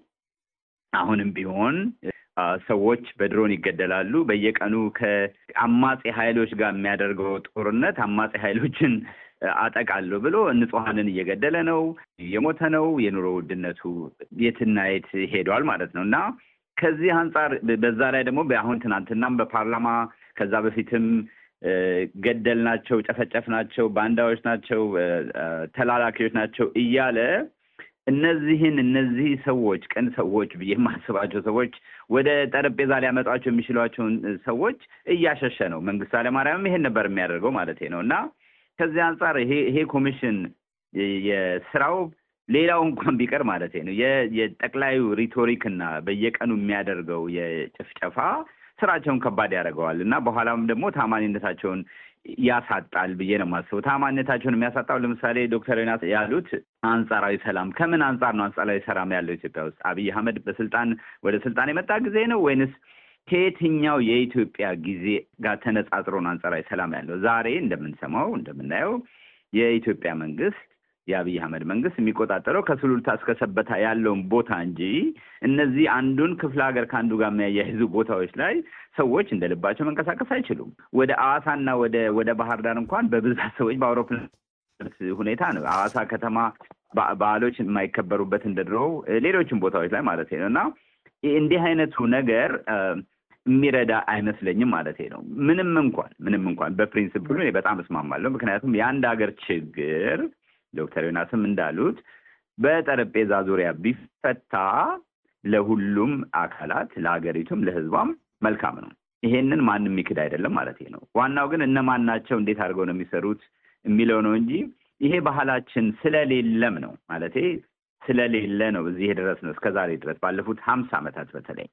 አሁንም ቢሆን ሰዎች በድሮን ይገደላሉ። በየቀኑ ከአማጼ ኃይሎች ጋር የሚያደርገው ጦርነት አማጼ ኃይሎችን አጠቃለሁ ብሎ ንጹሐንን እየገደለ ነው፣ እየሞተ ነው። የኑሮ ውድነቱ የትና የት ሄዷል ማለት ነው እና ከዚህ አንጻር በዛ ላይ ደግሞ አሁን ትናንትናም በፓርላማ ከዛ በፊትም ገደል ናቸው፣ ጨፈጨፍ ናቸው፣ ባንዳዎች ናቸው፣ ተላላኪዎች ናቸው እያለ እነዚህን እነዚህ ሰዎች ቅን ሰዎች ብዬ የማስባቸው ሰዎች ወደ ጠረጴዛ ሊያመጧቸው የሚችሏቸውን ሰዎች እያሸሸ ነው። መንግስቱ ኃይለማርያምም ይሄን ነበር የሚያደርገው ማለት ነው እና ከዚህ አንጻር ይሄ ይሄ ኮሚሽን የስራው ሌላው እንኳን ቢቀር ማለት ነው የጠቅላዩ ሪቶሪክ እና በየቀኑ የሚያደርገው የጭፍጨፋ ስራቸውን ከባድ ያደርገዋል እና በኋላም ደግሞ ታማኝነታቸውን ያሳጣል ብዬ ነው የማስበው። ታማኝነታቸውን የሚያሳጣው ለምሳሌ ዶክተር ዮናስ ያሉት አንጻራዊ ሰላም ከምን አንጻር ነው አንጻራዊ ሰላም ያለው ኢትዮጵያ ውስጥ? አብይ አህመድ በስልጣን ወደ ስልጣን የመጣ ጊዜ ነው ወይንስ ከየትኛው የኢትዮጵያ ጊዜ ጋር ተነጻጽሮ ነው አንጻራዊ ሰላም ያለው? ዛሬ እንደምንሰማው እንደምናየው የኢትዮጵያ መንግስት የአብይ አህመድ መንግስት የሚቆጣጠረው ከሱሉልታ እስከ ሰበታ ያለውን ቦታ እንጂ እነዚህ አንዱን ክፍለ ሀገር ከአንዱ ጋር የሚያያይዙ ቦታዎች ላይ ሰዎች እንደ ልባቸው መንቀሳቀስ አይችሉም። ወደ አዋሳና ወደ ወደ ባህር ዳር እንኳን በብዛት ሰዎች በአውሮፕላን ሁኔታ ነው። አዋሳ ከተማ በዓሎች የማይከበሩበት እንደ ድሮው ሌሎችም ቦታዎች ላይ ማለት ነው እና እንዲህ አይነቱ ነገር የሚረዳ አይመስለኝም ማለት ነው። ምንም እንኳን ምንም እንኳን በፕሪንስፕሉ በጣም እስማማለሁ። ምክንያቱም የአንድ ሀገር ችግር ዶክተር ዮናስም እንዳሉት በጠረጴዛ ዙሪያ ቢፈታ ለሁሉም አካላት ለሀገሪቱም ለሕዝቧም መልካም ነው። ይሄንን ማንም የሚክድ አይደለም ማለት ነው። ዋናው ግን እነማን ናቸው፣ እንዴት አድርገው ነው የሚሰሩት የሚለው ነው እንጂ ይሄ ባህላችን ስለሌለም ነው ማለት ስለሌለ ነው እዚህ የደረስነው እስከ ዛሬ ድረስ ባለፉት ሀምሳ ዓመታት በተለይ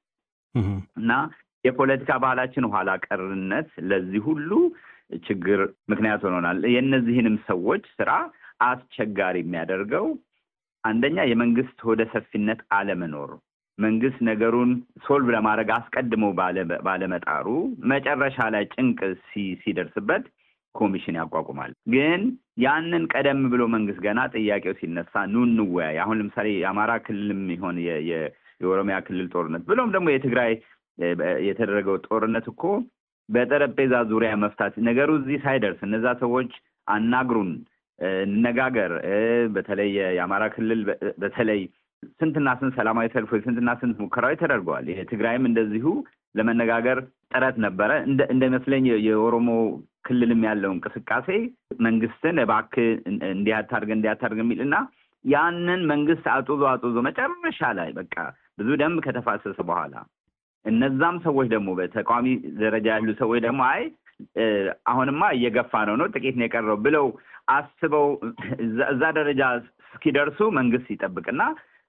እና የፖለቲካ ባህላችን ኋላ ቀርነት ለዚህ ሁሉ ችግር ምክንያት ሆኖናል። የእነዚህንም ሰዎች ስራ አስቸጋሪ የሚያደርገው አንደኛ የመንግስት ሆደ ሰፊነት አለመኖር፣ መንግስት ነገሩን ሶልቭ ለማድረግ አስቀድሞ ባለመጣሩ መጨረሻ ላይ ጭንቅ ሲደርስበት ኮሚሽን ያቋቁማል። ግን ያንን ቀደም ብሎ መንግስት ገና ጥያቄው ሲነሳ ኑ እንወያይ። አሁን ለምሳሌ የአማራ ክልልም ይሆን የኦሮሚያ ክልል ጦርነት ብሎም ደግሞ የትግራይ የተደረገው ጦርነት እኮ በጠረጴዛ ዙሪያ መፍታት ነገሩ እዚህ ሳይደርስ እነዛ ሰዎች አናግሩን እንነጋገር። በተለይ የአማራ ክልል በተለይ ስንትና ስንት ሰላማዊ ሰልፎች ስንትና ስንት ሙከራዎች ተደርገዋል። የትግራይም እንደዚሁ ለመነጋገር ጥረት ነበረ። እንደመስለኝ የኦሮሞ ክልልም ያለው እንቅስቃሴ መንግስትን እባክህ እንዲህ አታርግ እንዲህ አታርግ የሚል እና ያንን መንግስት አጡዞ አጡዞ መጨረሻ ላይ በቃ ብዙ ደም ከተፋሰሰ በኋላ እነዛም ሰዎች ደግሞ በተቃዋሚ ደረጃ ያሉ ሰዎች ደግሞ አይ አሁንማ እየገፋ ነው ነው ጥቂት ነው የቀረው ብለው አስበው እዛ ደረጃ እስኪደርሱ መንግስት ይጠብቅና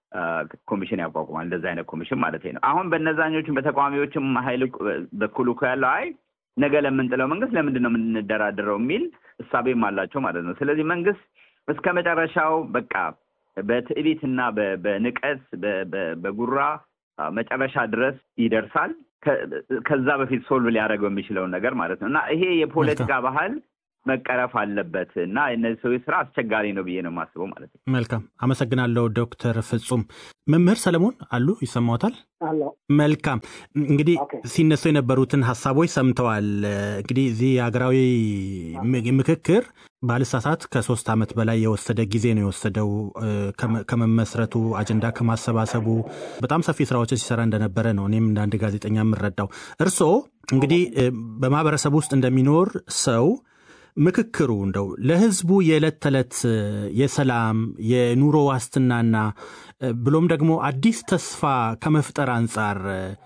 ኮሚሽን ያቋቁማል። እንደዚ አይነት ኮሚሽን ማለት ነው። አሁን በነዛኞቹም በተቃዋሚዎችም ሀይል በኩል እኮ ያለው አይ ነገ ለምንጥለው መንግስት ለምንድን ነው የምንደራደረው የሚል እሳቤም አላቸው ማለት ነው። ስለዚህ መንግስት እስከ መጨረሻው በቃ በትዕቢትና በንቀት በጉራ መጨረሻ ድረስ ይደርሳል። ከዛ በፊት ሶልቭ ሊያደርገው የሚችለውን ነገር ማለት ነው እና ይሄ የፖለቲካ ባህል መቀረፍ አለበት እና እነዚህ ሰዎች ስራ አስቸጋሪ ነው ብዬ ነው የማስበው ማለት ነው። መልካም አመሰግናለሁ ዶክተር ፍጹም። መምህር ሰለሞን አሉ ይሰማዎታል? መልካም እንግዲህ ሲነሱ የነበሩትን ሀሳቦች ሰምተዋል። እንግዲህ እዚህ የሀገራዊ ምክክር ባልሳሳት ከሶስት ዓመት በላይ የወሰደ ጊዜ ነው የወሰደው ከመመስረቱ አጀንዳ ከማሰባሰቡ በጣም ሰፊ ስራዎችን ሲሰራ እንደነበረ ነው እኔም እንደ አንድ ጋዜጠኛ የምረዳው። እርስዎ እንግዲህ በማህበረሰብ ውስጥ እንደሚኖር ሰው ምክክሩ እንደው ለህዝቡ የዕለት ተዕለት የሰላም የኑሮ ዋስትናና ብሎም ደግሞ አዲስ ተስፋ ከመፍጠር አንጻር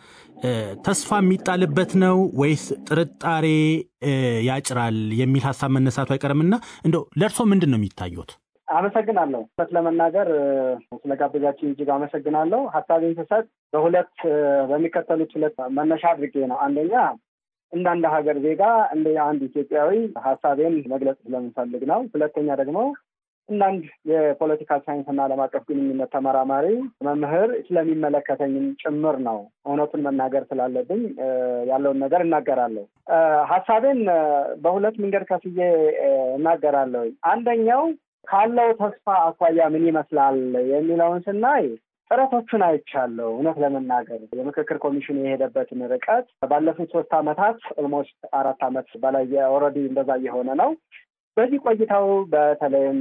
ተስፋ የሚጣልበት ነው ወይስ ጥርጣሬ ያጭራል የሚል ሀሳብ መነሳቱ አይቀርምና እንደው ለእርሶ ምንድን ነው የሚታዩት? አመሰግናለሁ። እውነት ለመናገር ስለጋበዛችን እጅግ አመሰግናለሁ። ሀሳቤን ስሰጥ በሁለት በሚከተሉት ሁለት መነሻ አድርጌ ነው። አንደኛ እንደ አንድ ሀገር ዜጋ እንደ አንድ ኢትዮጵያዊ ሀሳቤን መግለጽ ስለምፈልግ ነው። ሁለተኛ ደግሞ እንደ አንድ የፖለቲካል ሳይንስና ዓለም አቀፍ ግንኙነት ተመራማሪ መምህር ስለሚመለከተኝም ጭምር ነው። እውነቱን መናገር ስላለብኝ ያለውን ነገር እናገራለሁ። ሀሳቤን በሁለት መንገድ ከፍዬ እናገራለሁ። አንደኛው ካለው ተስፋ አኳያ ምን ይመስላል የሚለውን ስናይ ጥረቶቹን አይቻለሁ። እውነት ለመናገር የምክክር ኮሚሽኑ የሄደበትን ርቀት ባለፉት ሶስት ዓመታት ኦልሞስት አራት ዓመት በላይ ኦልሬዲ እንደዛ እየሆነ ነው። በዚህ ቆይታው በተለይም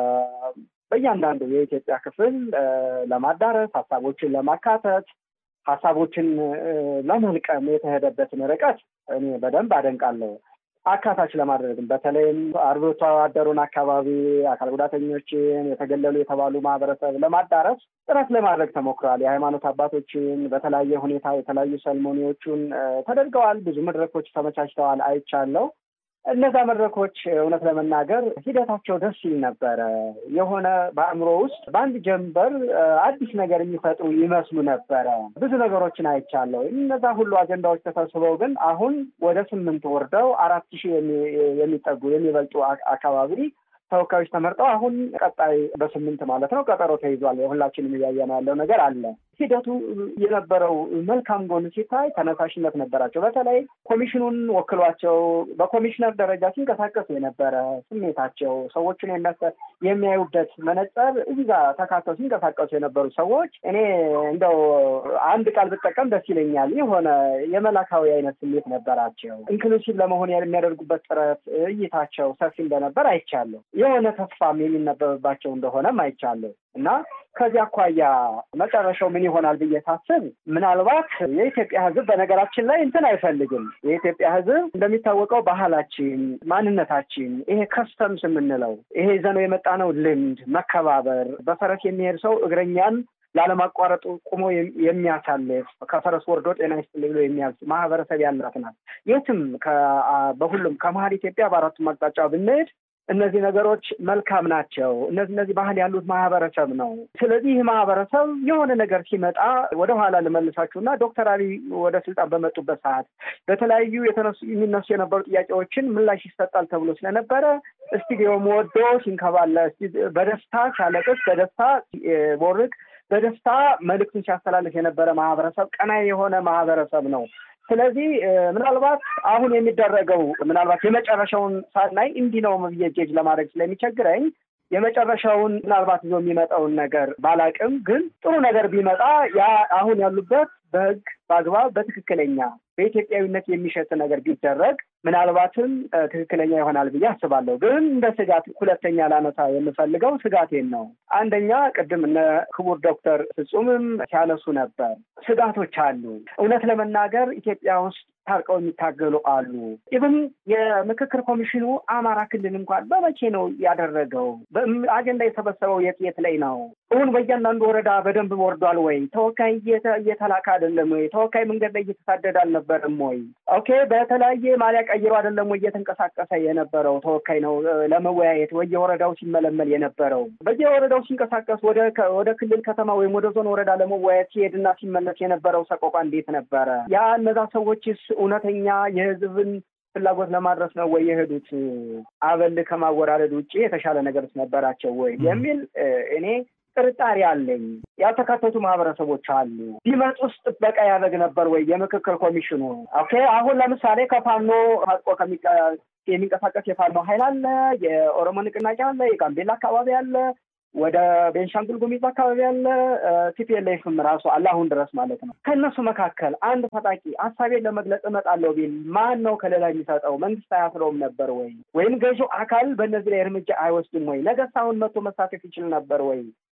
በእያንዳንዱ የኢትዮጵያ ክፍል ለማዳረስ ሀሳቦችን ለማካተት ሀሳቦችን ለመልቀም የተሄደበትን ርቀት እኔ በደንብ አደንቃለሁ። አካታች ለማድረግም በተለይም አርብቶ አደሩን አካባቢ አካል ጉዳተኞችን፣ የተገለሉ የተባሉ ማህበረሰብ ለማዳረስ ጥረት ለማድረግ ተሞክሯል። የሃይማኖት አባቶችን በተለያየ ሁኔታ የተለያዩ ሰልሞኒዎቹን ተደርገዋል። ብዙ መድረኮች ተመቻችተዋል፣ አይቻለው። እነዛ መድረኮች እውነት ለመናገር ሂደታቸው ደስ ይል ነበረ። የሆነ በአእምሮ ውስጥ በአንድ ጀንበር አዲስ ነገር የሚፈጥሩ ይመስሉ ነበረ። ብዙ ነገሮችን አይቻለሁ። እነዛ ሁሉ አጀንዳዎች ተሰብስበው ግን አሁን ወደ ስምንት ወርደው አራት ሺህ የሚጠጉ የሚበልጡ አካባቢ ተወካዮች ተመርጠው አሁን ቀጣይ በስምንት ማለት ነው ቀጠሮ ተይዟል። ሁላችንም እያየን ያለው ነገር አለ። ሂደቱ የነበረው መልካም ጎን ሲታይ ተነሳሽነት ነበራቸው። በተለይ ኮሚሽኑን ወክሏቸው በኮሚሽነር ደረጃ ሲንቀሳቀሱ የነበረ ስሜታቸው ሰዎችን የሚያዩበት መነጽር እዚህ ጋር ተካተው ሲንቀሳቀሱ የነበሩ ሰዎች እኔ እንደው አንድ ቃል ብጠቀም ደስ ይለኛል። የሆነ የመላካዊ አይነት ስሜት ነበራቸው። ኢንክሉሲቭ ለመሆን የሚያደርጉበት ጥረት እይታቸው ሰፊ እንደነበር አይቻለሁ። የሆነ ተስፋም የሚነበብባቸው እንደሆነም አይቻለሁ እና ከዚህ አኳያ መጨረሻው ምን ይሆናል ብዬ ሳስብ ምናልባት የኢትዮጵያ ሕዝብ በነገራችን ላይ እንትን አይፈልግም። የኢትዮጵያ ሕዝብ እንደሚታወቀው ባህላችን፣ ማንነታችን ይሄ ከስተምስ የምንለው ይሄ ይዘነው የመጣነው ልምድ፣ መከባበር፣ በፈረስ የሚሄድ ሰው እግረኛን ላለማቋረጡ ቁሞ የሚያሳልፍ ከፈረስ ወርዶ ጤና ይስጥልኝ ብሎ የሚያዝ ማህበረሰብ ያላት ናት። የትም በሁሉም ከመሀል ኢትዮጵያ በአራቱም አቅጣጫ ብንሄድ እነዚህ ነገሮች መልካም ናቸው። እነዚህ እነዚህ ባህል ያሉት ማህበረሰብ ነው። ስለዚህ ይህ ማህበረሰብ የሆነ ነገር ሲመጣ ወደኋላ ልመልሳችሁና ዶክተር አብይ ወደ ስልጣን በመጡበት ሰዓት በተለያዩ የተነሱ የሚነሱ የነበሩ ጥያቄዎችን ምላሽ ይሰጣል ተብሎ ስለነበረ ስቱዲዮም ወዶ ሲንከባለ በደስታ ሲያለቅስ፣ በደስታ ቦርቅ፣ በደስታ መልእክቱን ሲያስተላልፍ የነበረ ማህበረሰብ ቀናይ የሆነ ማህበረሰብ ነው። ስለዚህ ምናልባት አሁን የሚደረገው ምናልባት የመጨረሻውን ሳናይ እንዲህ ነው ብዬ ጄጅ ለማድረግ ስለሚቸግረኝ የመጨረሻውን ምናልባት ይዞ የሚመጣውን ነገር ባላቅም፣ ግን ጥሩ ነገር ቢመጣ ያ አሁን ያሉበት በህግ በአግባብ በትክክለኛ በኢትዮጵያዊነት የሚሸት ነገር ቢደረግ ምናልባትም ትክክለኛ ይሆናል ብዬ አስባለሁ። ግን እንደ ስጋት ሁለተኛ ላነሳ የምፈልገው ስጋቴን ነው። አንደኛ ቅድም እነ ክቡር ዶክተር ፍጹምም ሲያነሱ ነበር፣ ስጋቶች አሉ። እውነት ለመናገር ኢትዮጵያ ውስጥ ታርቀው የሚታገሉ አሉ። ኢቭን የምክክር ኮሚሽኑ አማራ ክልል እንኳን በመቼ ነው ያደረገው? አጀንዳ የሰበሰበው የት የት ላይ ነው? እውን በእያንዳንዱ ወረዳ በደንብ ወርዷል ወይ? ተወካይ እየተላከ አይደለም ወይ? ተወካይ መንገድ ላይ እየተሳደደ አልነበረም ወይ? ኦኬ፣ በተለያየ ማሊያ ቀይሮ አይደለም ወይ እየተንቀሳቀሰ የነበረው ተወካይ ነው ለመወያየት ወየወረዳው ሲመለመል የነበረው በየወረዳው ሲንቀሳቀስ ወደ ክልል ከተማ ወይም ወደ ዞን ወረዳ ለመወያየት ሲሄድና ሲመለስ የነበረው ሰቆቋ እንዴት ነበረ? ያ እነዛ ሰዎችስ እውነተኛ የህዝብን ፍላጎት ለማድረስ ነው ወይ የሄዱት? አበል ከማወራረድ ውጭ የተሻለ ነገርስ ነበራቸው ወይ የሚል እኔ ጥርጣሬ አለኝ። ያልተካተቱ ማህበረሰቦች አሉ። ቢመጡስ ጥበቃ ያደርግ ነበር ወይ የምክክር ኮሚሽኑ? ኦኬ አሁን ለምሳሌ ከፋኖ ታጥቆ የሚንቀሳቀስ የፋኖ ኃይል አለ፣ የኦሮሞ ንቅናቄ አለ፣ የጋምቤላ አካባቢ አለ፣ ወደ ቤንሻንጉል ጉሙዝ አካባቢ ያለ ቲፒኤልኤፍም ራሱ አለ አሁን ድረስ ማለት ነው። ከእነሱ መካከል አንድ ታጣቂ ሀሳቤን ለመግለጽ እመጣለሁ ቢል ማን ነው ከሌላ የሚሰጠው? መንግስት አያስረውም ነበር ወይ? ወይም ገዢው አካል በእነዚህ ላይ እርምጃ አይወስድም ወይ? ነገስ አሁን መጥቶ መሳተፍ ይችል ነበር ወይ?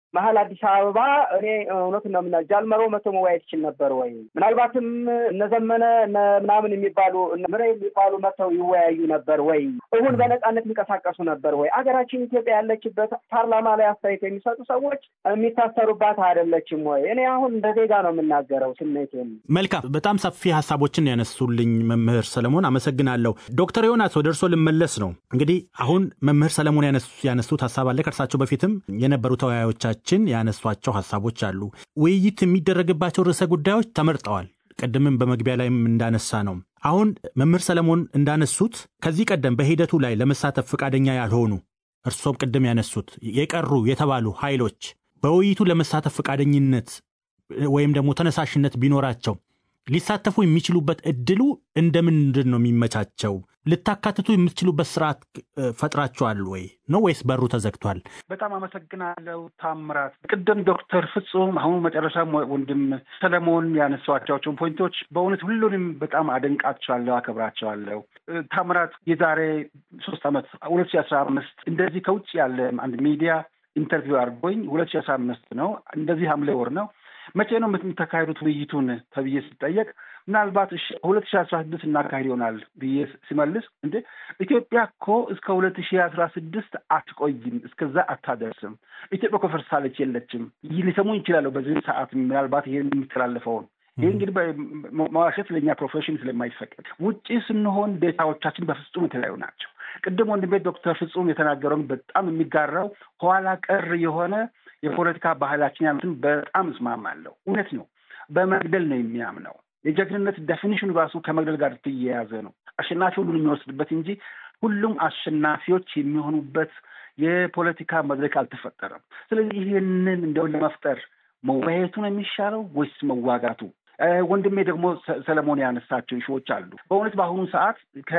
መሀል አዲስ አበባ እኔ እውነት ነው ምና ጃልመሮ መቶ መወያየት ይችል ነበር ወይ? ምናልባትም እነዘመነ ምናምን የሚባሉ ምረ የሚባሉ መተው ይወያዩ ነበር ወይ? እሁን በነጻነት የሚንቀሳቀሱ ነበር ወይ? አገራችን ኢትዮጵያ ያለችበት ፓርላማ ላይ አስተያየት የሚሰጡ ሰዎች የሚታሰሩባት አይደለችም ወይ? እኔ አሁን እንደ ዜጋ ነው የምናገረው ስሜቴን። መልካም፣ በጣም ሰፊ ሀሳቦችን ያነሱልኝ መምህር ሰለሞን አመሰግናለሁ። ዶክተር ዮናስ ወደ እርሶ ልመለስ ነው። እንግዲህ አሁን መምህር ሰለሞን ያነሱት ሀሳብ አለ። ከእርሳቸው በፊትም የነበሩ ተወያዮቻችን ያነሷቸው ሀሳቦች አሉ። ውይይት የሚደረግባቸው ርዕሰ ጉዳዮች ተመርጠዋል። ቅድምም በመግቢያ ላይም እንዳነሳ ነው። አሁን መምህር ሰለሞን እንዳነሱት ከዚህ ቀደም በሂደቱ ላይ ለመሳተፍ ፈቃደኛ ያልሆኑ እርሶም ቅድም ያነሱት የቀሩ የተባሉ ኃይሎች በውይይቱ ለመሳተፍ ፈቃደኝነት ወይም ደግሞ ተነሳሽነት ቢኖራቸው ሊሳተፉ የሚችሉበት እድሉ እንደምንድን ነው የሚመቻቸው? ልታካትቱ የምትችሉበት ስርዓት ፈጥራችኋል ወይ ነው ወይስ በሩ ተዘግቷል? በጣም አመሰግናለሁ ታምራት። ቅድም ዶክተር ፍጹም አሁን መጨረሻም ወንድም ሰለሞን ያነሷቸውን ፖይንቶች በእውነት ሁሉንም በጣም አደንቃቸዋለሁ፣ አከብራቸዋለሁ። ታምራት የዛሬ ሶስት ዓመት ሁለት ሺ አስራ አምስት እንደዚህ ከውጭ ያለ አንድ ሚዲያ ኢንተርቪው አድርጎኝ ሁለት ሺ አስራ አምስት ነው እንደዚህ ሐምሌ ወር ነው መቼ ነው የምታካሂዱት ውይይቱን ተብዬ ስጠየቅ ምናልባት ሁለት ሺ አስራ ስድስት እናካሂድ ይሆናል ብዬ ሲመልስ እንዴ ኢትዮጵያ እኮ እስከ ሁለት ሺ አስራ ስድስት አትቆይም፣ እስከዛ አታደርስም። ኢትዮጵያ እኮ ፈርሳለች፣ የለችም። ሊሰሙኝ ይችላለሁ በዚህ ሰዓት ምናልባት ይሄን የሚተላለፈውን ይህ እንግዲህ መዋሸት ለእኛ ፕሮፌሽን ስለማይፈቀድ ውጭ ስንሆን ዴታዎቻችን በፍጹም የተለያዩ ናቸው። ቅድም ወንድሜ ዶክተር ፍጹም የተናገረውን በጣም የሚጋራው ኋላ ቀር የሆነ የፖለቲካ ባህላችን ያሉትን በጣም እስማማለሁ። እውነት ነው። በመግደል ነው የሚያምነው። የጀግንነት ዴፊኒሽኑ ራሱ ከመግደል ጋር ትያያዘ ነው። አሸናፊ ሁሉን የሚወስድበት እንጂ ሁሉም አሸናፊዎች የሚሆኑበት የፖለቲካ መድረክ አልተፈጠረም። ስለዚህ ይህንን እንደውን ለመፍጠር መወያየቱ ነው የሚሻለው ወይስ መዋጋቱ? ወንድሜ ደግሞ ሰለሞን ያነሳቸው ኢሹዎች አሉ። በእውነት በአሁኑ ሰዓት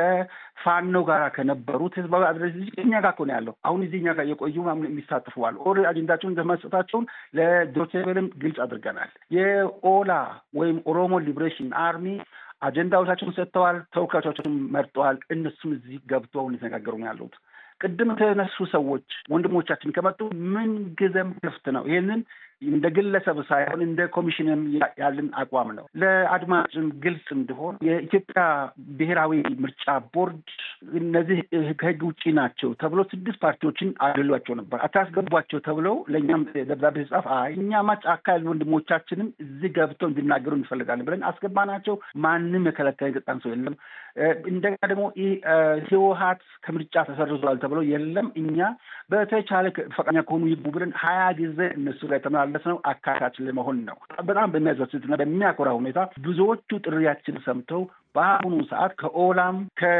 ከፋኖ ጋር ከነበሩት ህዝባዊ አድረጅ እኛ ጋር እኮ ነው ያለው። አሁን እዚህ እኛ ጋር የቆዩ የሚሳተፉ አሉ። ኦር አጀንዳቸውን መስጠታቸውን ለዶቼቬለም ግልጽ አድርገናል። የኦላ ወይም ኦሮሞ ሊብሬሽን አርሚ አጀንዳዎቻቸውን ሰጥተዋል። ተወካዮቻቸውን መርጠዋል። እነሱም እዚህ ገብተው እየተነጋገሩ ነው ያሉት። ቅድም የተነሱ ሰዎች ወንድሞቻችን ከመጡ ምን ጊዜም ክፍት ነው። ይህንን እንደ ግለሰብ ሳይሆን እንደ ኮሚሽንም ያለን አቋም ነው። ለአድማጭም ግልጽ እንዲሆን የኢትዮጵያ ብሔራዊ ምርጫ ቦርድ እነዚህ ከህግ ውጭ ናቸው ተብሎ ስድስት ፓርቲዎችን አድሏቸው ነበር። አታስገቧቸው ተብለው ለእኛም ደብዳቤ ሲጻፍ አይ እኛማ ጫካ ያሉ ወንድሞቻችንም እዚህ ገብተው እንዲናገሩ እንፈልጋለን ብለን አስገባናቸው። ማንም የከለከለ የገጣን ሰው የለም። እንደገና ደግሞ ህወሀት ከምርጫ ተሰርዟል ተብለው የለም እኛ በተቻለ ፈቃደኛ ከሆኑ ይግቡ ብለን ሀያ ጊዜ እነሱ ላይ የተመላለስ ነው አካታች ለመሆን ነው። በጣም በሚያስደስትና በሚያኮራ ሁኔታ ብዙዎቹ ጥሪያችን ሰምተው በአሁኑ ሰዓት ከኦላም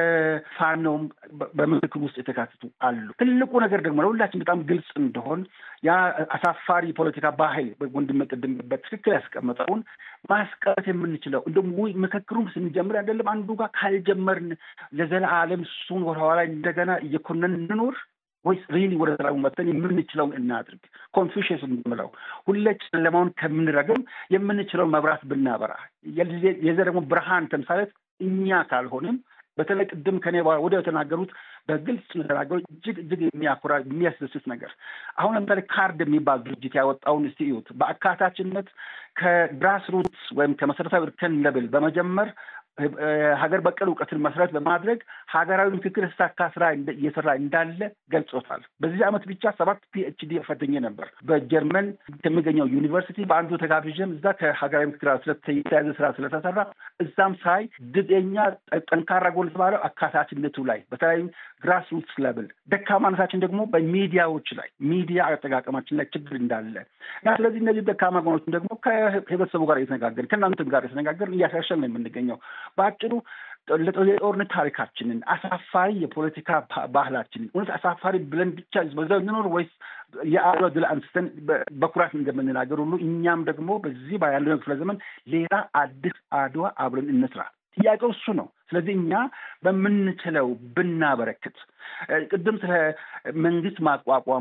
ከፋኖም በምክክር ውስጥ የተካተቱ አሉ። ትልቁ ነገር ደግሞ ለሁላችን በጣም ግልጽ እንደሆን ያ አሳፋሪ ፖለቲካ ባህል ወንድም ቅድም በትክክል ያስቀመጠውን ማስቀረት የምንችለው እንደ ምክክሩም ስንጀምር አይደለም አንዱ ጋር ካልጀመርን ለዘለዓለም እሱን ወደኋላ እንደገና እየኮነን እንኖር ወይስ ሪሊ ወደ ሰላሙ መጥተን የምንችለውን እናድርግ። ኮንፊሽየስ የምንለው ሁሌ ጨለማውን ከምንረግም የምንችለውን መብራት ብናበራ የዘ ደግሞ ብርሃን ተምሳሌት እኛ ካልሆንም በተለይ ቅድም ከኔ ወደ የተናገሩት በግልጽ የተናገሩት እጅግ እጅግ የሚያኮራ የሚያስደስት ነገር አሁን ለምሳሌ ካርድ የሚባል ድርጅት ያወጣውን እስቲ እዩት። በአካታችነት ከግራስ ሩትስ ወይም ከመሰረታዊ እርከን ለብል በመጀመር ሀገር በቀል እውቀትን መሰረት በማድረግ ሀገራዊ ምክክር የተሳካ ስራ እየሰራ እንዳለ ገልጾታል። በዚህ ዓመት ብቻ ሰባት ፒኤችዲ ፈትኜ ነበር በጀርመን ከሚገኘው ዩኒቨርሲቲ በአንዱ ተጋብዤም እዛ ከሀገራዊ ምክክር የተያዘ ስራ ስለተሰራ እዛም ሳይ ድጤኛ ጠንካራ ጎል የተባለው አካታችነቱ ላይ በተለያዩ ግራስ ሩትስ ለብል፣ ደካማነታችን ደግሞ በሚዲያዎች ላይ ሚዲያ አጠቃቀማችን ላይ ችግር እንዳለ እና ስለዚህ እነዚህ ደካማ ጎኖችን ደግሞ ከህብረተሰቡ ጋር እየተነጋገር ከእናንተም ጋር እየተነጋገር እያሻሸል ነው የምንገኘው። በአጭሩ የጦርነት ታሪካችንን አሳፋሪ የፖለቲካ ባህላችንን እውነት አሳፋሪ ብለን ብቻ በዛው እንኖር ወይስ የአድዋ ድል አንስተን በኩራት እንደምንናገር ሁሉ እኛም ደግሞ በዚህ ያለው ክፍለ ዘመን ሌላ አዲስ አድዋ አብረን እንስራ። ጥያቄው እሱ ነው። ስለዚህ እኛ በምንችለው ብናበረክት ቅድም ስለ መንግስት ማቋቋሙ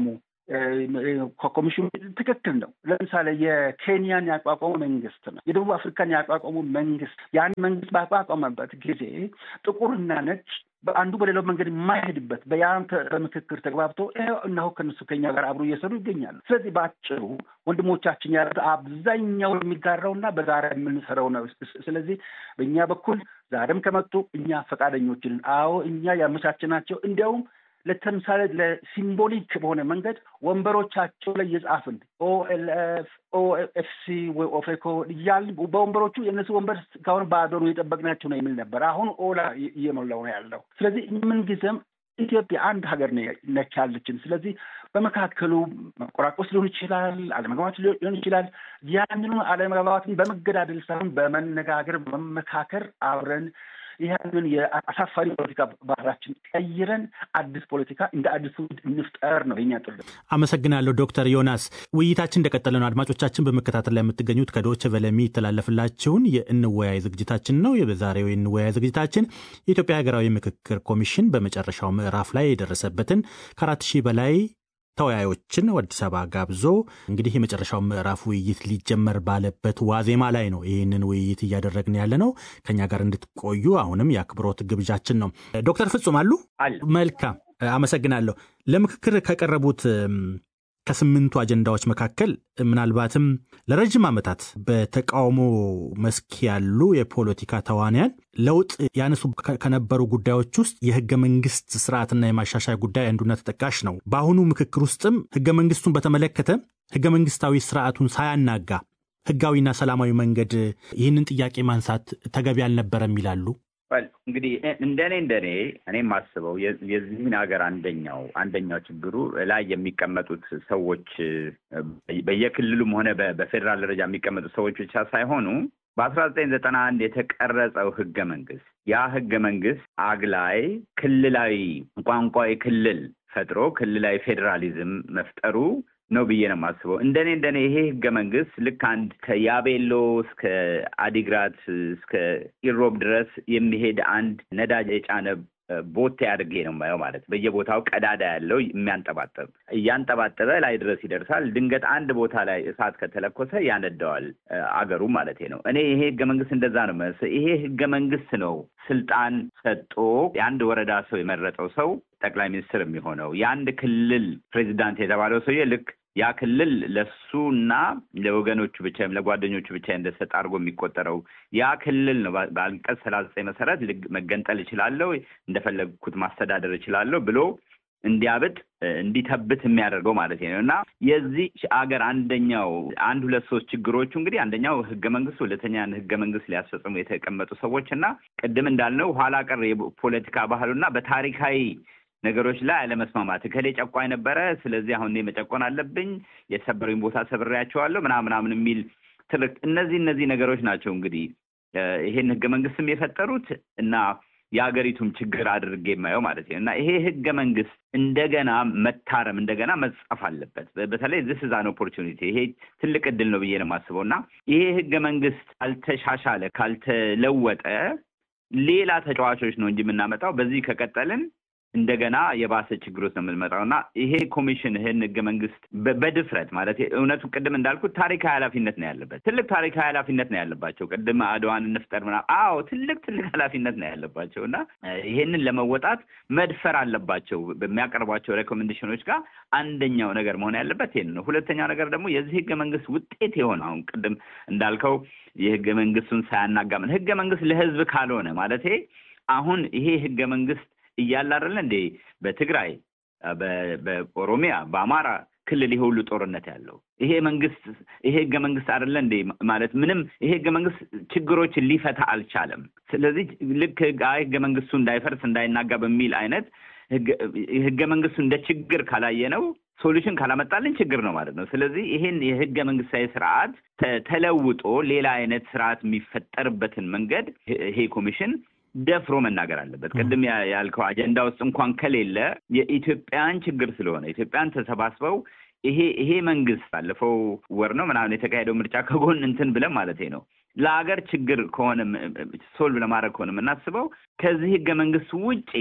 ኮሚሽኑ ትክክል ነው። ለምሳሌ የኬንያን ያቋቋሙ መንግስት ነው፣ የደቡብ አፍሪካን ያቋቋሙ መንግስት ያን መንግስት ባቋቋመበት ጊዜ ጥቁርና ነጭ በአንዱ በሌላው መንገድ የማይሄድበት በያን በምክክር ተግባብቶ ይኸው እነሆ ከነሱ ከኛ ጋር አብሮ እየሰሩ ይገኛሉ። ስለዚህ በአጭሩ ወንድሞቻችን ያሉት አብዛኛው የሚጋራውና በጋራ የምንሰራው ነው። ስለዚህ በእኛ በኩል ዛሬም ከመጡ እኛ ፈቃደኞችን አዎ እኛ ያመቻችናቸው እንዲያውም ለተምሳሌ ለሲምቦሊክ በሆነ መንገድ ወንበሮቻቸው ላይ የጻፍን ኦኤልኤፍ ኦኤፍሲ ወይ ኦፌኮ እያልን በወንበሮቹ የእነሱ ወንበር እስካሁን ባዶ ነው የጠበቅናቸው ነው የሚል ነበር። አሁን ኦላ እየሞላው ነው ያለው። ስለዚህ ምንጊዜም ኢትዮጵያ አንድ ሀገር ነች ያለችን። ስለዚህ በመካከሉ መቆራቆስ ሊሆን ይችላል፣ አለመግባባት ሊሆን ይችላል። ያንኑ አለመግባባትን በመገዳደል ሳይሆን በመነጋገር በመመካከር አብረን ይህንን የአሳፋሪ ፖለቲካ ባህላችን ቀይረን አዲስ ፖለቲካ እንደ አዲስ ትውልድ እንፍጠር ነው የኛ ጥሪ። አመሰግናለሁ ዶክተር ዮናስ። ውይይታችን እንደቀጠለ ነው። አድማጮቻችን በመከታተል ላይ የምትገኙት ከዶች ቨለ የሚተላለፍላችሁን የእንወያይ ዝግጅታችን ነው። የዛሬው የእንወያይ ዝግጅታችን የኢትዮጵያ ሀገራዊ ምክክር ኮሚሽን በመጨረሻው ምዕራፍ ላይ የደረሰበትን ከአራት ሺህ በላይ ተወያዮችን አዲስ አበባ ጋብዞ እንግዲህ የመጨረሻው ምዕራፍ ውይይት ሊጀመር ባለበት ዋዜማ ላይ ነው ይህንን ውይይት እያደረግን ያለ ነው። ከኛ ጋር እንድትቆዩ አሁንም የአክብሮት ግብዣችን ነው። ዶክተር ፍጹም አሉ? መልካም አመሰግናለሁ። ለምክክር ከቀረቡት ከስምንቱ አጀንዳዎች መካከል ምናልባትም ለረጅም ዓመታት በተቃውሞ መስክ ያሉ የፖለቲካ ተዋንያን ለውጥ ያነሱ ከነበሩ ጉዳዮች ውስጥ የህገ መንግስት ስርዓትና የማሻሻያ ጉዳይ አንዱና ተጠቃሽ ነው። በአሁኑ ምክክር ውስጥም ህገ መንግስቱን በተመለከተ ህገ መንግስታዊ ስርዓቱን ሳያናጋ ህጋዊና ሰላማዊ መንገድ ይህንን ጥያቄ ማንሳት ተገቢ አልነበረም ይላሉ። እንግዲህ እንደኔ እንደኔ እኔ የማስበው የዚህን ሀገር አንደኛው አንደኛው ችግሩ ላይ የሚቀመጡት ሰዎች በየክልሉም ሆነ በፌዴራል ደረጃ የሚቀመጡት ሰዎች ብቻ ሳይሆኑ በአስራ ዘጠኝ ዘጠና አንድ የተቀረጸው ህገ መንግስት ያ ህገ መንግስት አግላይ ክልላዊ ቋንቋዊ ክልል ፈጥሮ ክልላዊ ፌዴራሊዝም መፍጠሩ ነው ብዬ ነው የማስበው። እንደኔ እንደኔ ይሄ ህገ መንግስት ልክ አንድ ከያቤሎ እስከ አዲግራት እስከ ኢሮብ ድረስ የሚሄድ አንድ ነዳጅ የጫነ ቦቴ አድርጌ ነው የማየው። ማለት በየቦታው ቀዳዳ ያለው የሚያንጠባጠብ እያንጠባጠበ ላይ ድረስ ይደርሳል። ድንገት አንድ ቦታ ላይ እሳት ከተለኮሰ ያነደዋል አገሩ ማለት ነው። እኔ ይሄ ህገ መንግስት እንደዛ ነው መሰለኝ። ይሄ ህገ መንግስት ነው ስልጣን ሰጦ የአንድ ወረዳ ሰው የመረጠው ሰው ጠቅላይ ሚኒስትር የሚሆነው የአንድ ክልል ፕሬዚዳንት የተባለው ሰውዬ ልክ ያ ክልል ለሱ እና ለወገኖቹ ብቻ ወይም ለጓደኞቹ ብቻ እንደሰጥ አድርጎ የሚቆጠረው ያ ክልል ነው። በአንቀጽ ሰላሳ ዘጠኝ መሰረት መገንጠል እችላለሁ፣ እንደፈለግኩት ማስተዳደር እችላለሁ ብሎ እንዲያብጥ እንዲተብት የሚያደርገው ማለት ነው። እና የዚህ አገር አንደኛው አንድ ሁለት ሶስት ችግሮቹ እንግዲህ አንደኛው ህገ መንግስት፣ ሁለተኛ ህገ መንግስት ሊያስፈጽሙ የተቀመጡ ሰዎች እና ቅድም እንዳልነው ኋላ ቀር የፖለቲካ ባህሉና በታሪካዊ ነገሮች ላይ አለመስማማት። እከሌ ጨቋኝ ነበረ፣ ስለዚህ አሁን እኔ መጨቆን አለብኝ፣ የሰበሩኝ ቦታ ሰብሬያቸዋለሁ ምናምን ምናምን የሚል ትርክ። እነዚህ እነዚህ ነገሮች ናቸው እንግዲህ ይሄን ህገ መንግስትም የፈጠሩት እና የሀገሪቱም ችግር አድርጌ የማየው ማለት ነው። እና ይሄ ህገ መንግስት እንደገና መታረም እንደገና መጻፍ አለበት። በተለይ ዚስ ኢዝ አን ኦፖርቹኒቲ ይሄ ትልቅ እድል ነው ብዬ ነው የማስበው። እና ይሄ ህገ መንግስት ካልተሻሻለ ካልተለወጠ ሌላ ተጫዋቾች ነው እንጂ የምናመጣው በዚህ ከቀጠልን እንደገና የባሰ ችግር ውስጥ ነው የምንመጣው እና ይሄ ኮሚሽን ይህን ህገ መንግስት በድፍረት ማለት እውነቱ ቅድም እንዳልኩት ታሪካዊ ኃላፊነት ነው ያለበት። ትልቅ ታሪካዊ ኃላፊነት ነው ያለባቸው። ቅድም አድዋን እንፍጠር ምናምን፣ አዎ ትልቅ ትልቅ ኃላፊነት ነው ያለባቸው እና ይሄንን ለመወጣት መድፈር አለባቸው። በሚያቀርቧቸው ሬኮሜንዴሽኖች ጋር አንደኛው ነገር መሆን ያለበት ይሄን ነው። ሁለተኛው ነገር ደግሞ የዚህ ህገ መንግስት ውጤት የሆነ አሁን ቅድም እንዳልከው የህገ መንግስቱን ሳያናጋምን ህገ መንግስት ለህዝብ ካልሆነ ማለት አሁን ይሄ ህገ መንግስት እያለ አይደለ እንዴ በትግራይ በኦሮሚያ በአማራ ክልል ይሄ ሁሉ ጦርነት ያለው ይሄ መንግስት ይሄ ህገ መንግስት አይደለ እንዴ ማለት ምንም ይሄ ህገ መንግስት ችግሮችን ሊፈታ አልቻለም። ስለዚህ ልክ ህገ መንግስቱ እንዳይፈርስ እንዳይናጋ በሚል አይነት ህገ መንግስቱ እንደ ችግር ካላየ ነው ሶሉሽን ካላመጣልን ችግር ነው ማለት ነው። ስለዚህ ይሄን የህገ መንግስታዊ ስርዓት ተለውጦ ሌላ አይነት ስርዓት የሚፈጠርበትን መንገድ ይሄ ኮሚሽን ደፍሮ መናገር አለበት። ቅድም ያልከው አጀንዳ ውስጥ እንኳን ከሌለ የኢትዮጵያን ችግር ስለሆነ ኢትዮጵያን ተሰባስበው ይሄ ይሄ መንግስት ባለፈው ወር ነው ምናምን የተካሄደው ምርጫ ከጎን እንትን ብለን ማለት ነው ለሀገር ችግር ከሆነ ሶልቭ ለማድረግ ከሆነ የምናስበው ከዚህ ህገ መንግስት ውጪ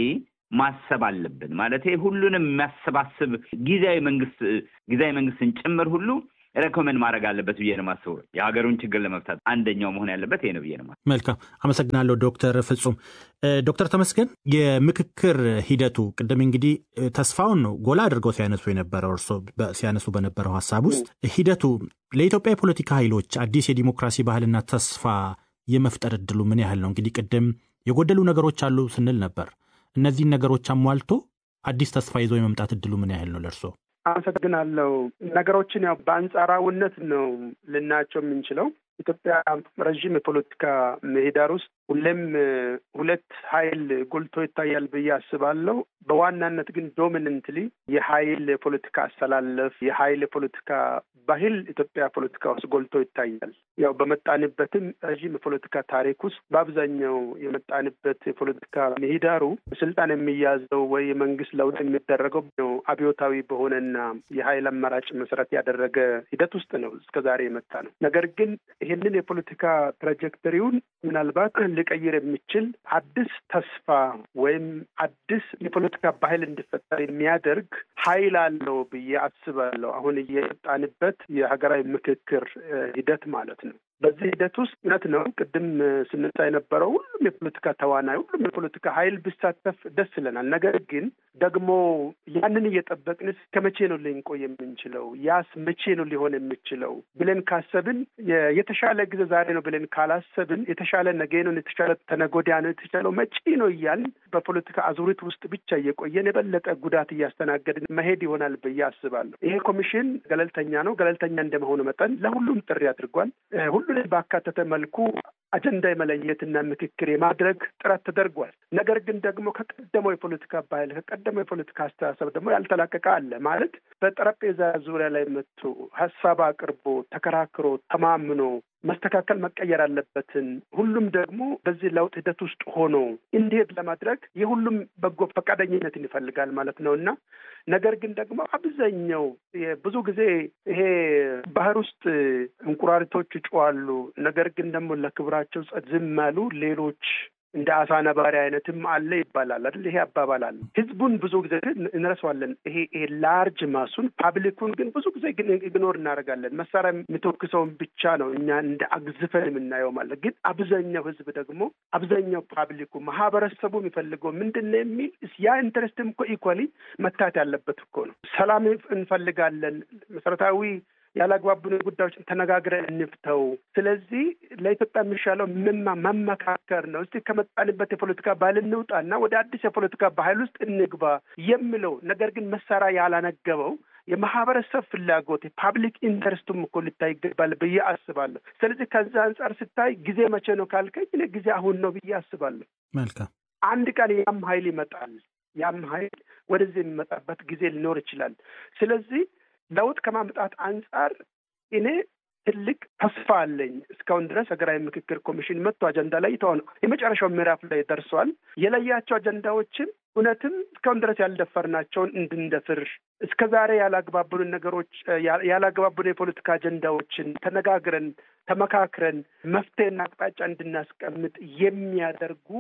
ማሰብ አለብን። ማለት ሁሉንም የሚያሰባስብ ጊዜያዊ መንግስት ጊዜያዊ መንግስትን ጭምር ሁሉ ሬኮመንድ ማድረግ አለበት ብዬ ነው የማስበው። የሀገሩን ችግር ለመፍታት አንደኛው መሆን ያለበት ይሄ ነው ብዬ ነው። መልካም አመሰግናለሁ ዶክተር ፍጹም። ዶክተር ተመስገን የምክክር ሂደቱ ቅድም እንግዲህ ተስፋውን ነው ጎላ አድርገው ሲያነሱ የነበረው እርስዎ ሲያነሱ በነበረው ሀሳብ ውስጥ ሂደቱ ለኢትዮጵያ የፖለቲካ ኃይሎች አዲስ የዲሞክራሲ ባህልና ተስፋ የመፍጠር እድሉ ምን ያህል ነው? እንግዲህ ቅድም የጎደሉ ነገሮች አሉ ስንል ነበር። እነዚህን ነገሮች አሟልቶ አዲስ ተስፋ ይዞ የመምጣት እድሉ ምን ያህል ነው ለእርስዎ? አመሰግናለሁ። ነገሮችን ያው በአንጻራዊነት ነው ልናያቸው የምንችለው። ኢትዮጵያ ረዥም የፖለቲካ ምህዳር ውስጥ ሁሌም ሁለት ኃይል ጎልቶ ይታያል ብዬ አስባለሁ። በዋናነት ግን ዶሚነንትሊ የኃይል የፖለቲካ አሰላለፍ፣ የኃይል የፖለቲካ ባህል ኢትዮጵያ ፖለቲካ ውስጥ ጎልቶ ይታያል። ያው በመጣንበትም ረዥም የፖለቲካ ታሪክ ውስጥ በአብዛኛው የመጣንበት የፖለቲካ ምህዳሩ ስልጣን የሚያዘው ወይ የመንግስት ለውጥ የሚደረገው ነው አብዮታዊ በሆነና የኃይል አማራጭ መሰረት ያደረገ ሂደት ውስጥ ነው እስከ ዛሬ የመጣ ነው። ነገር ግን ይህንን የፖለቲካ ትራጀክተሪውን ምናልባት ሊቀይር የሚችል አዲስ ተስፋ ወይም አዲስ የፖለቲካ ባህል እንዲፈጠር የሚያደርግ ኃይል አለው ብዬ አስባለሁ። አሁን እየመጣንበት የሀገራዊ ምክክር ሂደት ማለት ነው። በዚህ ሂደት ውስጥ እውነት ነው ቅድም ስንሳ የነበረው ሁሉም የፖለቲካ ተዋናይ ሁሉም የፖለቲካ ኃይል ቢሳተፍ ደስ ይለናል። ነገር ግን ደግሞ ያንን እየጠበቅን ከመቼ ነው ልንቆይ የምንችለው? ያስ መቼ ነው ሊሆን የሚችለው ብለን ካሰብን የተሻለ ጊዜ ዛሬ ነው ብለን ካላሰብን የተሻለ ነገ ነው፣ የተሻለ ተነጎዲያ ነው፣ የተሻለው መጪ ነው እያልን በፖለቲካ አዙሪት ውስጥ ብቻ እየቆየን የበለጠ ጉዳት እያስተናገድን መሄድ ይሆናል ብዬ አስባለሁ። ይሄ ኮሚሽን ገለልተኛ ነው። ገለልተኛ እንደመሆኑ መጠን ለሁሉም ጥሪ አድርጓል። ሁሉን ባካተተ መልኩ አጀንዳ የመለየትና ምክክር የማድረግ ጥረት ተደርጓል። ነገር ግን ደግሞ ከቀደመው የፖለቲካ ባህል ከቀደመው የፖለቲካ አስተሳሰብ ደግሞ ያልተላቀቀ አለ ማለት በጠረጴዛ ዙሪያ ላይ መጥቶ ሀሳብ አቅርቦ ተከራክሮ ተማምኖ መስተካከል መቀየር አለበትን ሁሉም ደግሞ በዚህ ለውጥ ሂደት ውስጥ ሆኖ እንዲሄድ ለማድረግ የሁሉም በጎ ፈቃደኝነትን ይፈልጋል ማለት ነው እና ነገር ግን ደግሞ አብዛኛው ብዙ ጊዜ ይሄ ባህር ውስጥ እንቁራሪቶች ይጮዋሉ። ነገር ግን ደግሞ ለክብራቸው ዝም ያሉ ሌሎች እንደ አሳ ነባሪ አይነትም አለ ይባላል አይደል? ይሄ አባባል አለ። ህዝቡን ብዙ ጊዜ እንረሳዋለን። ይሄ ይሄ ላርጅ ማሱን ፓብሊኩን ግን ብዙ ጊዜ ግን ኢግኖር እናደርጋለን። መሳሪያ የሚተኩሰውን ብቻ ነው እኛ እንደ አግዝፈን የምናየው ማለት ግን አብዛኛው ህዝብ ደግሞ አብዛኛው ፓብሊኩ ማህበረሰቡ የሚፈልገው ምንድን ነው የሚል ያ ኢንተረስትም እኮ ኢኳሊ መታት ያለበት እኮ ነው። ሰላም እንፈልጋለን መሰረታዊ ያላግባቡን ጉዳዮችን ተነጋግረን እንፍተው። ስለዚህ ለኢትዮጵያ የሚሻለው ምማ መመካከር ነው። እስቲ ከመጣንበት የፖለቲካ ባህል እንውጣና ወደ አዲስ የፖለቲካ ባህል ውስጥ እንግባ የሚለው ነገር ግን መሳሪያ ያላነገበው የማህበረሰብ ፍላጎት የፓብሊክ ኢንተረስቱም እኮ ሊታይ ይገባል ብዬ አስባለሁ። ስለዚህ ከዛ አንጻር ስታይ ጊዜ መቼ ነው ካልከኝ እኔ ጊዜ አሁን ነው ብዬ አስባለሁ። መልካም አንድ ቀን ያም ሀይል ይመጣል። ያም ሀይል ወደዚህ የሚመጣበት ጊዜ ሊኖር ይችላል። ስለዚህ ለውጥ ከማምጣት አንጻር እኔ ትልቅ ተስፋ አለኝ። እስካሁን ድረስ ሀገራዊ ምክክር ኮሚሽን መጥቶ አጀንዳ ላይ ተሆነ የመጨረሻው ምዕራፍ ላይ ደርሷል። የለያቸው አጀንዳዎችን እውነትም እስካሁን ድረስ ያልደፈርናቸውን እንድንደፍር እስከ ዛሬ ያላግባቡንን ነገሮች ያላግባቡን የፖለቲካ አጀንዳዎችን ተነጋግረን ተመካክረን መፍትሄና አቅጣጫ እንድናስቀምጥ የሚያደርጉ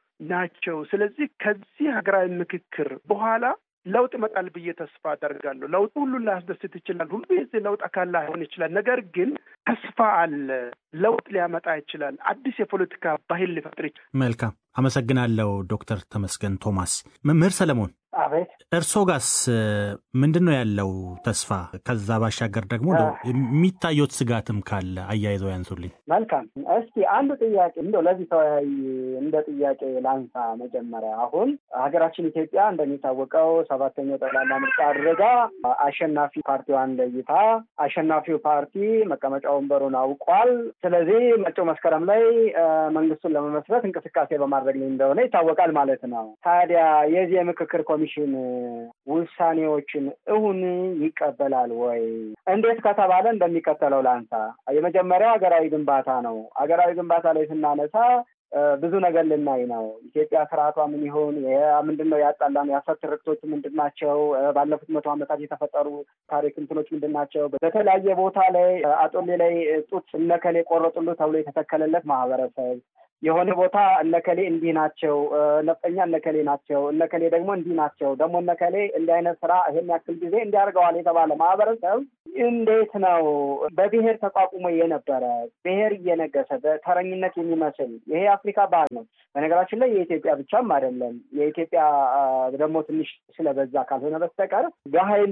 ናቸው። ስለዚህ ከዚህ ሀገራዊ ምክክር በኋላ ለውጥ ይመጣል ብዬ ተስፋ አደርጋለሁ። ለውጥ ሁሉን ላያስደስት ይችላል። ሁሉ የዚህ ለውጥ አካል ላይሆን ይችላል። ነገር ግን ተስፋ አለ። ለውጥ ሊያመጣ ይችላል። አዲስ የፖለቲካ ባህል ሊፈጥር ይችላል። መልካም አመሰግናለሁ ዶክተር ተመስገን ቶማስ። መምህር ሰለሞን አቤት እርስዎ ጋስ ምንድን ነው ያለው ተስፋ? ከዛ ባሻገር ደግሞ የሚታየት ስጋትም ካለ አያይዘው ያንሱልኝ። መልካም። እስቲ አንዱ ጥያቄ እንደው ለዚህ ተወያይ እንደ ጥያቄ ላንሳ። መጀመሪያ አሁን ሀገራችን ኢትዮጵያ እንደሚታወቀው ሰባተኛው ጠቅላላ ምርጫ አድርጋ አሸናፊ ፓርቲዋን ለይታ አሸናፊው ፓርቲ መቀመጫ ወንበሩን አውቋል። ስለዚህ መጪው መስከረም ላይ መንግስቱን ለመመስረት እንቅስቃሴ በማድረግ ላይ እንደሆነ ይታወቃል ማለት ነው። ታዲያ የዚህ የምክክር ኮሚሽን ውሳኔዎችን እውን ይቀበላል ወይ? እንዴት ከተባለ እንደሚከተለው ላንሳ። የመጀመሪያው ሀገራዊ ግንባታ ነው። ሀገራዊ ግንባታ ላይ ስናነሳ ብዙ ነገር ልናይ ነው። ኢትዮጵያ ስርዓቷ ምን ይሆን? ምንድን ነው ያጣላን? የሀሰት ትርክቶች ምንድን ናቸው? ባለፉት መቶ ዓመታት የተፈጠሩ ታሪክ እንትኖች ምንድን ናቸው? በተለያየ ቦታ ላይ አጦሌ ላይ ጡት እነከሌ ቆረጡሉ ተብሎ የተተከለለት ማህበረሰብ የሆነ ቦታ እነከሌ እንዲህ ናቸው፣ ነፍጠኛ እነከሌ ናቸው፣ እነከሌ ደግሞ እንዲህ ናቸው፣ ደግሞ እነከሌ እንዲህ አይነት ስራ ይሄን ያክል ጊዜ እንዲያደርገዋል የተባለ ማህበረሰብ እንዴት ነው በብሔር ተቋቁሞ የነበረ ብሔር እየነገሰ በተረኝነት የሚመስል ይሄ የአፍሪካ ባህል ነው። በነገራችን ላይ የኢትዮጵያ ብቻም አይደለም። የኢትዮጵያ ደግሞ ትንሽ ስለበዛ ካልሆነ በስተቀር በኃይል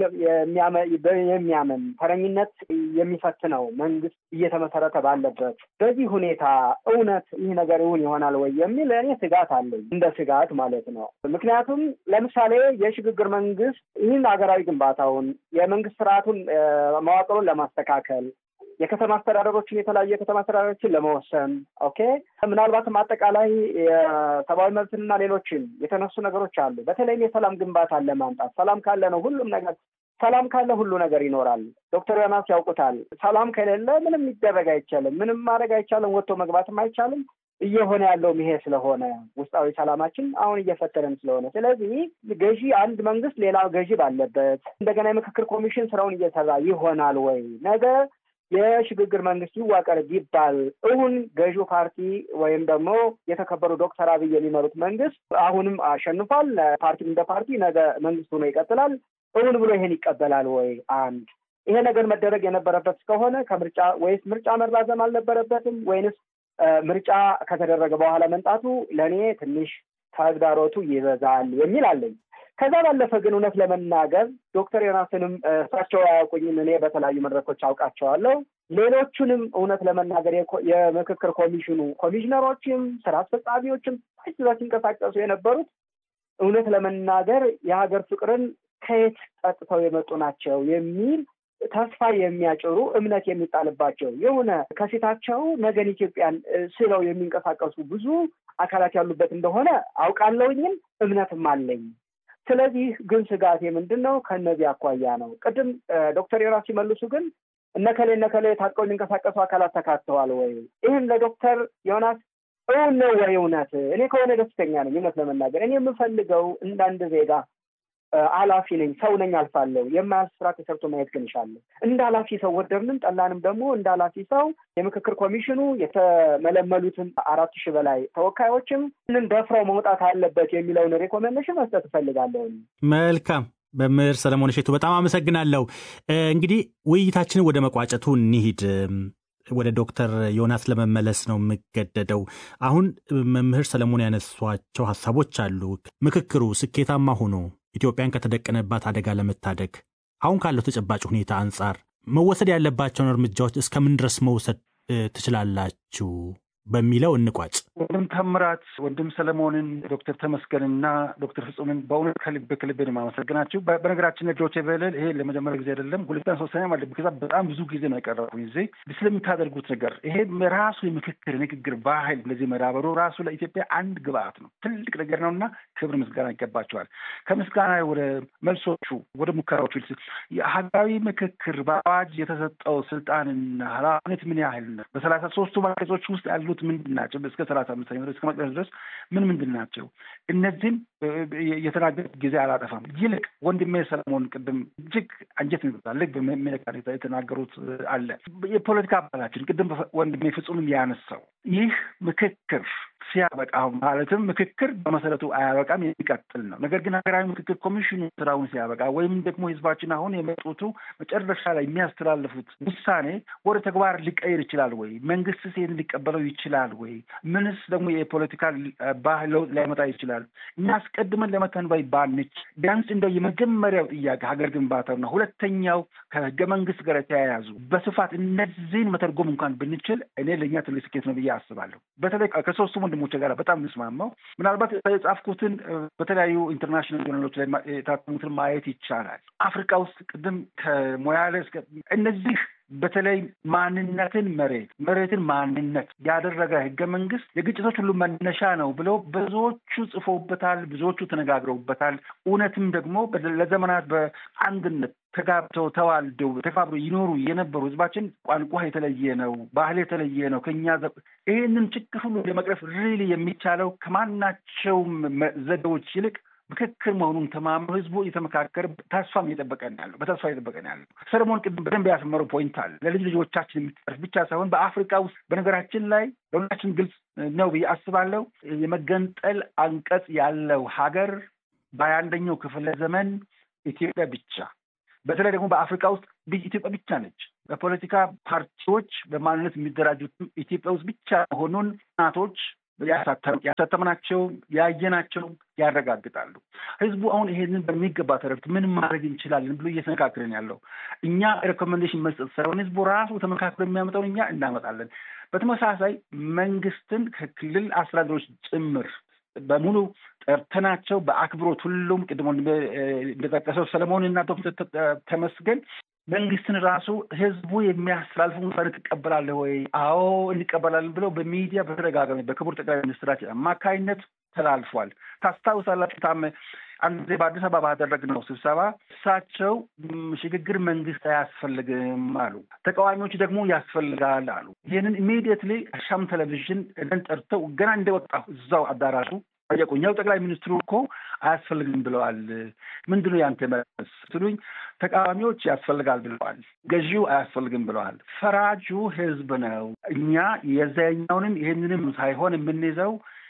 የሚያምን ተረኝነት የሚፈትነው መንግስት እየተመሰረተ ባለበት በዚህ ሁኔታ እውነት ይህ ነገር እውን ይሆናል ወይ የሚል እኔ ስጋት አለኝ፣ እንደ ስጋት ማለት ነው። ምክንያቱም ለምሳሌ የሽግግር መንግስት ይህን ሀገራዊ ግንባታውን የመንግስት ስርዓቱን መዋቅሩን ለማስተካከል የከተማ አስተዳደሮችን የተለያዩ የከተማ አስተዳደሮችን ለመወሰን ኦኬ፣ ምናልባትም አጠቃላይ የሰብአዊ መብትንና ሌሎችን የተነሱ ነገሮች አሉ። በተለይም የሰላም ግንባታን ለማምጣት ሰላም ካለ ነው ሁሉም ነገር ሰላም ካለ ሁሉ ነገር ይኖራል። ዶክተር ዮናስ ያውቁታል። ሰላም ከሌለ ምንም ሊደረግ አይቻልም። ምንም ማድረግ አይቻልም። ወጥቶ መግባትም አይቻልም። እየሆነ ያለውም ይሄ ስለሆነ ውስጣዊ ሰላማችን አሁን እየፈተነን ስለሆነ፣ ስለዚህ ገዢ አንድ መንግስት ሌላ ገዢ ባለበት እንደገና የምክክር ኮሚሽን ስራውን እየሰራ ይሆናል ወይ ነገ የሽግግር መንግስት ይዋቀር ቢባል እውን ገዢው ፓርቲ ወይም ደግሞ የተከበሩ ዶክተር አብይ የሚመሩት መንግስት አሁንም አሸንፏል። ፓርቲም እንደ ፓርቲ ነገ መንግስት ሆኖ ይቀጥላል። እውን ብሎ ይሄን ይቀበላል ወይ? አንድ ይሄ ነገር መደረግ የነበረበት እስከሆነ ከምርጫ ወይስ ምርጫ መራዘም አልነበረበትም ወይንስ ምርጫ ከተደረገ በኋላ መምጣቱ ለእኔ ትንሽ ተግዳሮቱ ይበዛል የሚል አለኝ። ከዛ ባለፈ ግን እውነት ለመናገር ዶክተር ዮናስንም እሳቸው አያውቁኝም፣ እኔ በተለያዩ መድረኮች አውቃቸዋለሁ። ሌሎቹንም እውነት ለመናገር የምክክር ኮሚሽኑ ኮሚሽነሮችም ስራ አስፈጻሚዎችም እዛ ሲንቀሳቀሱ የነበሩት እውነት ለመናገር የሀገር ፍቅርን ከየት ጠጥተው የመጡ ናቸው የሚል ተስፋ የሚያጭሩ እምነት የሚጣልባቸው የሆነ ከፊታቸው ነገን ኢትዮጵያን ስለው የሚንቀሳቀሱ ብዙ አካላት ያሉበት እንደሆነ አውቃለሁኝም እምነትም አለኝ። ስለዚህ ግን ስጋቴ ምንድን ነው? ከእነዚህ አኳያ ነው። ቅድም ዶክተር ዮናስ ሲመልሱ ግን እነከሌ እነከሌ ታጥቀው የሚንቀሳቀሱ አካላት ተካተዋል ወይ? ይህን ለዶክተር ዮናስ እውን ነው ወይ? እውነት እኔ ከሆነ ደስተኛ ነኝ። እውነት ለመናገር እኔ የምፈልገው እንዳንድ ዜጋ ኃላፊ ነኝ፣ ሰው ነኝ፣ አልፋለሁ። የማያልፍ ስራ ተሰርቶ ማየት ግን ይሻለሁ። እንደ ኃላፊ ሰው ወደድንም ጠላንም ደግሞ እንደ ኃላፊ ሰው የምክክር ኮሚሽኑ የተመለመሉትን አራት ሺህ በላይ ተወካዮችም ምን ደፍረው መውጣት አለበት የሚለውን ሬኮሜንዴሽን መስጠት እፈልጋለሁ። መልካም መምህር ሰለሞን እሸቱ በጣም አመሰግናለሁ። እንግዲህ ውይይታችንን ወደ መቋጨቱ እንሂድ። ወደ ዶክተር ዮናስ ለመመለስ ነው የምገደደው። አሁን መምህር ሰለሞን ያነሷቸው ሀሳቦች አሉ። ምክክሩ ስኬታማ ሆኖ ኢትዮጵያን ከተደቀነባት አደጋ ለመታደግ አሁን ካለው ተጨባጭ ሁኔታ አንጻር መወሰድ ያለባቸውን እርምጃዎች እስከምን ድረስ መውሰድ ትችላላችሁ በሚለው እንቋጭ። ወንድም ተምራት፣ ወንድም ሰለሞንን፣ ዶክተር ተመስገንና ዶክተር ፍጹምን በእውነት ከልብ ከልብ ነው የማመሰግናችሁ። በነገራችን ዶቼ ቬለ ይሄ ለመጀመሪያ ጊዜ አይደለም፣ ሁለተኛ ሶስተኛ ማለት ከዛ በጣም ብዙ ጊዜ ነው የቀረቡኝ ጊዜ ስለምታደርጉት ነገር ይሄ ራሱ የምክክር ንግግር ባህል እንደዚህ መዳበሩ ራሱ ለኢትዮጵያ አንድ ግብአት ነው፣ ትልቅ ነገር ነው እና ክብር ምስጋና ይገባቸዋል። ከምስጋና ወደ መልሶቹ ወደ ሙከራዎቹ ሀገራዊ ምክክር በአዋጅ የተሰጠው ስልጣንና ኃላፊነት ምን ያህል ነው? በሰላሳ ሶስቱ አንቀጾች ውስጥ ያሉት ምንድን ናቸው? እስከ ሰላሳ አምስተኛ እስከ መቅደስ ድረስ ምን ምንድን ናቸው? እነዚህም የተናገሩት ጊዜ አላጠፋም። ይልቅ ወንድሜ ሰለሞን ቅድም እጅግ አንጀት ይመጣል በሚነካ የተናገሩት አለ የፖለቲካ አባላችን ቅድም ወንድሜ ፍጹምም ያነሳው ይህ ምክክር ሲያበቃ ማለትም ምክክር በመሰረቱ አያበቃም፣ የሚቀጥል ነው። ነገር ግን ሀገራዊ ምክክር ኮሚሽኑ ስራውን ሲያበቃ ወይም ደግሞ ህዝባችን አሁን የመጡቱ መጨረሻ ላይ የሚያስተላልፉት ውሳኔ ወደ ተግባር ሊቀይር ይችላል ወይ? መንግስትስ ይህን ሊቀበለው ይችላል ወይ? ምንስ ደግሞ የፖለቲካ ባህል ለውጥ ሊያመጣ ይችላል? እኛ አስቀድመን ለመተንበይ ባንች ቢያንስ እንደው የመጀመሪያው ጥያቄ ሀገር ግንባታውና ሁለተኛው ከህገ መንግስት ጋር የተያያዙ በስፋት እነዚህን መተርጎም እንኳን ብንችል እኔ ለእኛ ትልቅ ስኬት ነው ብዬ አስባለሁ። በተለይ ከሶስቱ ወንድሞቼ ጋር በጣም ምስማማው ምናልባት የጻፍኩትን በተለያዩ ኢንተርናሽናል ጆርናሎች ላይ የታተሙትን ማየት ይቻላል። አፍሪካ ውስጥ ቅድም ከሞያሌ እስከ እነዚህ በተለይ ማንነትን መሬት መሬትን ማንነት ያደረገ ህገ መንግስት የግጭቶች ሁሉ መነሻ ነው ብለው ብዙዎቹ ጽፎበታል፣ ብዙዎቹ ተነጋግረውበታል። እውነትም ደግሞ ለዘመናት በአንድነት ተጋብተው ተዋልደው ተከባብረው ይኖሩ የነበሩ ህዝባችን ቋንቋ የተለየ ነው፣ ባህል የተለየ ነው ከኛ ይህንን ችግር ሁሉ ለመቅረፍ ሪሊ የሚቻለው ከማናቸውም ዘዴዎች ይልቅ ምክክር መሆኑን ተማምኖ ህዝቡ እየተመካከር ተስፋም እየጠበቀ ነው ያለው። በተስፋ እየጠበቀ ነው ያለው። ሰለሞን ቅድም በደንብ ያሰመረው ፖይንት አለ። ለልጅ ልጆቻችን የሚጠርፍ ብቻ ሳይሆን በአፍሪካ ውስጥ በነገራችን ላይ ለሁላችን ግልጽ ነው ብዬ አስባለሁ። የመገንጠል አንቀጽ ያለው ሀገር በሀያ አንደኛው ክፍለ ዘመን ኢትዮጵያ ብቻ በተለይ ደግሞ በአፍሪካ ውስጥ ኢትዮጵያ ብቻ ነች። በፖለቲካ ፓርቲዎች በማንነት የሚደራጁት ኢትዮጵያ ውስጥ ብቻ መሆኑን እናቶች ያሳተምናቸው ያየናቸው ያረጋግጣሉ። ህዝቡ አሁን ይሄንን በሚገባ ተረድቶ ምን ማድረግ እንችላለን ብሎ እየተነካክረን ያለው እኛ ሬኮሜንዴሽን መስጠት ሳይሆን ህዝቡ ራሱ ተመካክሮ የሚያመጣውን እኛ እናመጣለን። በተመሳሳይ መንግስትን ከክልል አስተዳደሮች ጭምር በሙሉ ጠርተናቸው በአክብሮት ሁሉም ቅድሞ እንደጠቀሰው ሰለሞን እና ተመስገን መንግስትን ራሱ ህዝቡ የሚያስተላልፉ ውሳኔ ትቀበላለህ ወይ? አዎ እንቀበላለን ብለው በሚዲያ በተደጋጋሚ በክቡር ጠቅላይ ሚኒስትራችን አማካይነት ተላልፏል። ታስታውሳላችሁ ታመ አንድ ጊዜ በአዲስ አበባ ባደረግነው ስብሰባ እሳቸው ሽግግር መንግስት አያስፈልግም አሉ። ተቃዋሚዎች ደግሞ ያስፈልጋል አሉ። ይህንን ኢሚዲየትሊ አሻም ቴሌቪዥን እደን ጠርተው ገና እንደወጣሁ እዛው አዳራሹ ጠየቁኝ። ያው ጠቅላይ ሚኒስትሩ እኮ አያስፈልግም ብለዋል። ምንድን ነው ያንተ መልስ ስሉኝ፣ ተቃዋሚዎች ያስፈልጋል ብለዋል፣ ገዢው አያስፈልግም ብለዋል። ፈራጁ ህዝብ ነው። እኛ የዛኛውንም ይህንንም ሳይሆን የምንይዘው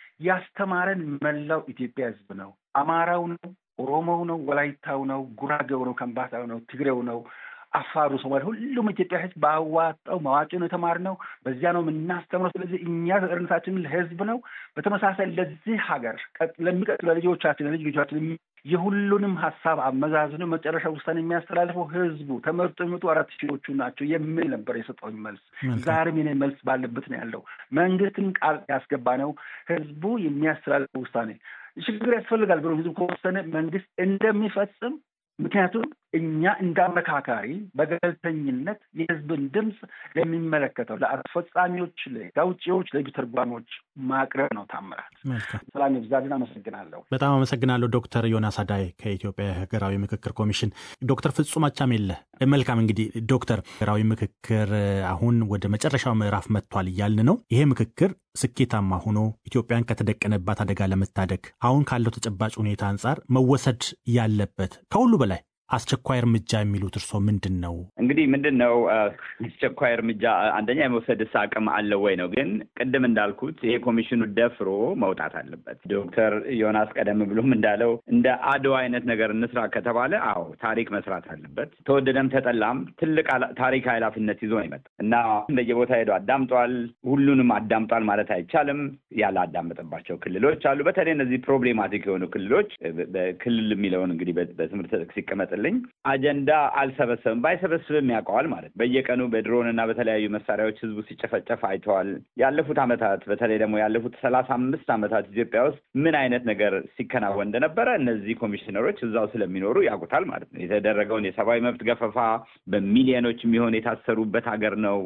ያስተማረን መላው ኢትዮጵያ ህዝብ ነው። አማራው ነው፣ ኦሮሞው ነው፣ ወላይታው ነው፣ ጉራጌው ነው፣ ከምባታው ነው፣ ትግሬው ነው አፋሩ፣ ሶማሌ፣ ሁሉም ኢትዮጵያ ህዝብ ባዋጣው መዋጮ ነው የተማርነው። በዚያ ነው የምናስተምረው። ስለዚህ እኛ ተጠርነታችን ለህዝብ ነው። በተመሳሳይ ለዚህ ሀገር ለሚቀጥሉ ለልጆቻችን ለልጅ ልጆቻችን የሁሉንም ሀሳብ አመዛዝኖ መጨረሻ ውሳኔ የሚያስተላልፈው ህዝቡ ተመርጦ የሚመጡ አራት ሺዎቹ ናቸው የሚል ነበር የሰጠውኝ መልስ። ዛሬም የኔ መልስ ባለበት ነው ያለው። መንግስትን ቃል ያስገባ ነው ህዝቡ የሚያስተላልፈው ውሳኔ ችግር ያስፈልጋል ብሎ ህዝቡ ከወሰነ መንግስት እንደሚፈጽም ምክንያቱም እኛ እንደ አመካካሪ በገለልተኝነት የህዝብን ድምፅ ለሚመለከተው ለአስፈጻሚዎች፣ ለህግ አውጪዎች፣ ለህግ ተርጓሚዎች ማቅረብ ነው። ታምራት ሰላም ይብዛልን። አመሰግናለሁ። በጣም አመሰግናለሁ ዶክተር ዮናስ አዳይ ከኢትዮጵያ ሀገራዊ ምክክር ኮሚሽን። ዶክተር ፍጹም አቻሜለ መልካም። እንግዲህ ዶክተር ሀገራዊ ምክክር አሁን ወደ መጨረሻው ምዕራፍ መጥቷል እያልን ነው። ይሄ ምክክር ስኬታማ ሆኖ ኢትዮጵያን ከተደቀነባት አደጋ ለመታደግ አሁን ካለው ተጨባጭ ሁኔታ አንጻር መወሰድ ያለበት ከሁሉ በላይ አስቸኳይ እርምጃ የሚሉት እርስዎ ምንድን ነው? እንግዲህ ምንድን ነው አስቸኳይ እርምጃ አንደኛ የመውሰድስ አቅም አለው ወይ ነው። ግን ቅድም እንዳልኩት ይሄ ኮሚሽኑ ደፍሮ መውጣት አለበት። ዶክተር ዮናስ ቀደም ብሎም እንዳለው እንደ አድዋ አይነት ነገር እንስራ ከተባለ አዎ ታሪክ መስራት አለበት። ተወደደም ተጠላም ትልቅ ታሪክ ኃላፊነት ይዞ ነው የመጣው እና በየቦታ ሄዶ አዳምጧል። ሁሉንም አዳምጧል ማለት አይቻልም። ያላዳመጠባቸው ክልሎች አሉ። በተለይ እነዚህ ፕሮብሌማቲክ የሆኑ ክልሎች ክልል የሚለውን እንግዲህ በትምህርት ሲቀመጥ ልኝ አጀንዳ አልሰበሰብም ባይሰበስብም ያውቀዋል ማለት በየቀኑ በድሮን እና በተለያዩ መሳሪያዎች ህዝቡ ሲጨፈጨፍ አይተዋል። ያለፉት ዓመታት በተለይ ደግሞ ያለፉት ሰላሳ አምስት ዓመታት ኢትዮጵያ ውስጥ ምን አይነት ነገር ሲከናወን እንደነበረ እነዚህ ኮሚሽነሮች እዛው ስለሚኖሩ ያውቁታል ማለት ነው። የተደረገውን የሰብአዊ መብት ገፈፋ በሚሊዮኖች የሚሆን የታሰሩበት ሀገር ነው።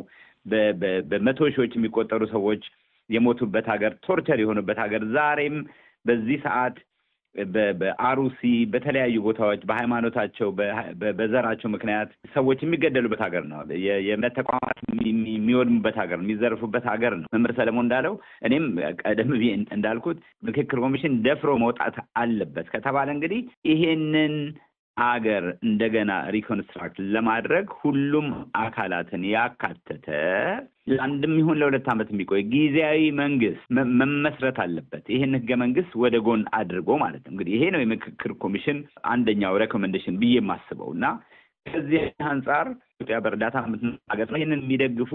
በመቶ ሺዎች የሚቆጠሩ ሰዎች የሞቱበት ሀገር፣ ቶርቸር የሆኑበት ሀገር ዛሬም በዚህ ሰዓት በአሩሲ በተለያዩ ቦታዎች በሃይማኖታቸው በዘራቸው ምክንያት ሰዎች የሚገደሉበት ሀገር ነው። የእምነት ተቋማት የሚወድሙበት ሀገር ነው። የሚዘርፉበት ሀገር ነው። መምህር ሰለሞን እንዳለው እኔም ቀደም ብዬ እንዳልኩት ምክክር ኮሚሽን ደፍሮ መውጣት አለበት ከተባለ እንግዲህ ይሄንን አገር እንደገና ሪኮንስትራክት ለማድረግ ሁሉም አካላትን ያካተተ ለአንድም ይሁን ለሁለት ዓመት የሚቆይ ጊዜያዊ መንግስት መመስረት አለበት። ይህን ህገ መንግስት ወደ ጎን አድርጎ ማለት ነው። እንግዲህ ይሄ ነው የምክክር ኮሚሽን አንደኛው ሬኮሜንዴሽን ብዬ የማስበው እና ከዚህ አንጻር ኢትዮጵያ በእርዳታ ሀገር ነው። ይህንን የሚደግፉ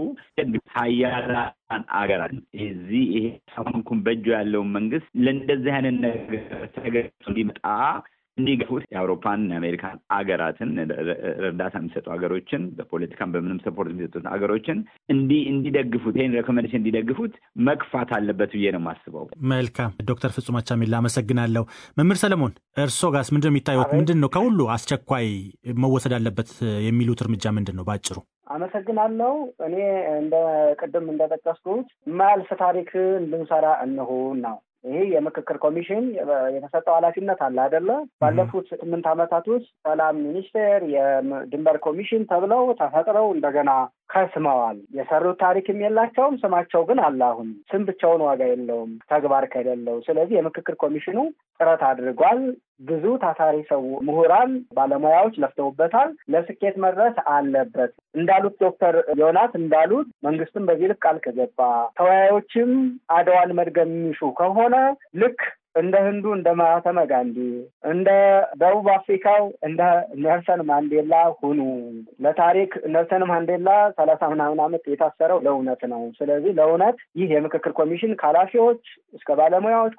ሀያላን አገራት እዚህ ይሄ ሰማንኩን በእጁ ያለውን መንግስት ለእንደዚህ አይነት ነገር ተገጽ እንዲመጣ እንዲገፉት የአውሮፓን የአሜሪካን አገራትን እርዳታ የሚሰጡ ሀገሮችን በፖለቲካም በምንም ሰፖርት የሚሰጡት ሀገሮችን እንዲ እንዲደግፉት ይህን ሬኮሜንዴሽን እንዲደግፉት መግፋት አለበት ብዬ ነው የማስበው። መልካም ዶክተር ፍጹም አቻሜላ አመሰግናለሁ። መምህር ሰለሞን እርስዎ ጋስ ምንድን ነው የሚታዩት? ምንድን ነው ከሁሉ አስቸኳይ መወሰድ አለበት የሚሉት እርምጃ ምንድን ነው በአጭሩ? አመሰግናለሁ። እኔ እንደ ቅድም እንደጠቀስኩት የማያልፍ ታሪክ እንድንሰራ እንሁን ነው ይሄ የምክክር ኮሚሽን የተሰጠው ኃላፊነት አለ አይደለ? ባለፉት ስምንት ዓመታት ውስጥ ሰላም ሚኒስቴር፣ የድንበር ኮሚሽን ተብለው ተፈጥረው እንደገና ከስመዋል። የሰሩት ታሪክም የላቸውም። ስማቸው ግን አለ። አሁን ስም ብቻውን ዋጋ የለውም ተግባር ከሌለው። ስለዚህ የምክክር ኮሚሽኑ ጥረት አድርጓል። ብዙ ታታሪ ሰው ምሁራን፣ ባለሙያዎች ለፍተውበታል። ለስኬት መድረስ አለበት። እንዳሉት ዶክተር ዮናስ እንዳሉት መንግስትም በዚህ ልክ ቃል ከገባ ተወያዮችም አድዋን መድገም የሚሹ ከሆነ ልክ እንደ ህንዱ እንደ ማህተመ ጋንዲ እንደ ደቡብ አፍሪካው እንደ ኔልሰን ማንዴላ ሁኑ። ለታሪክ ኔልሰን ማንዴላ ሰላሳ ምናምን ዓመት የታሰረው ለእውነት ነው። ስለዚህ ለእውነት ይህ የምክክር ኮሚሽን ከኃላፊዎች እስከ ባለሙያዎች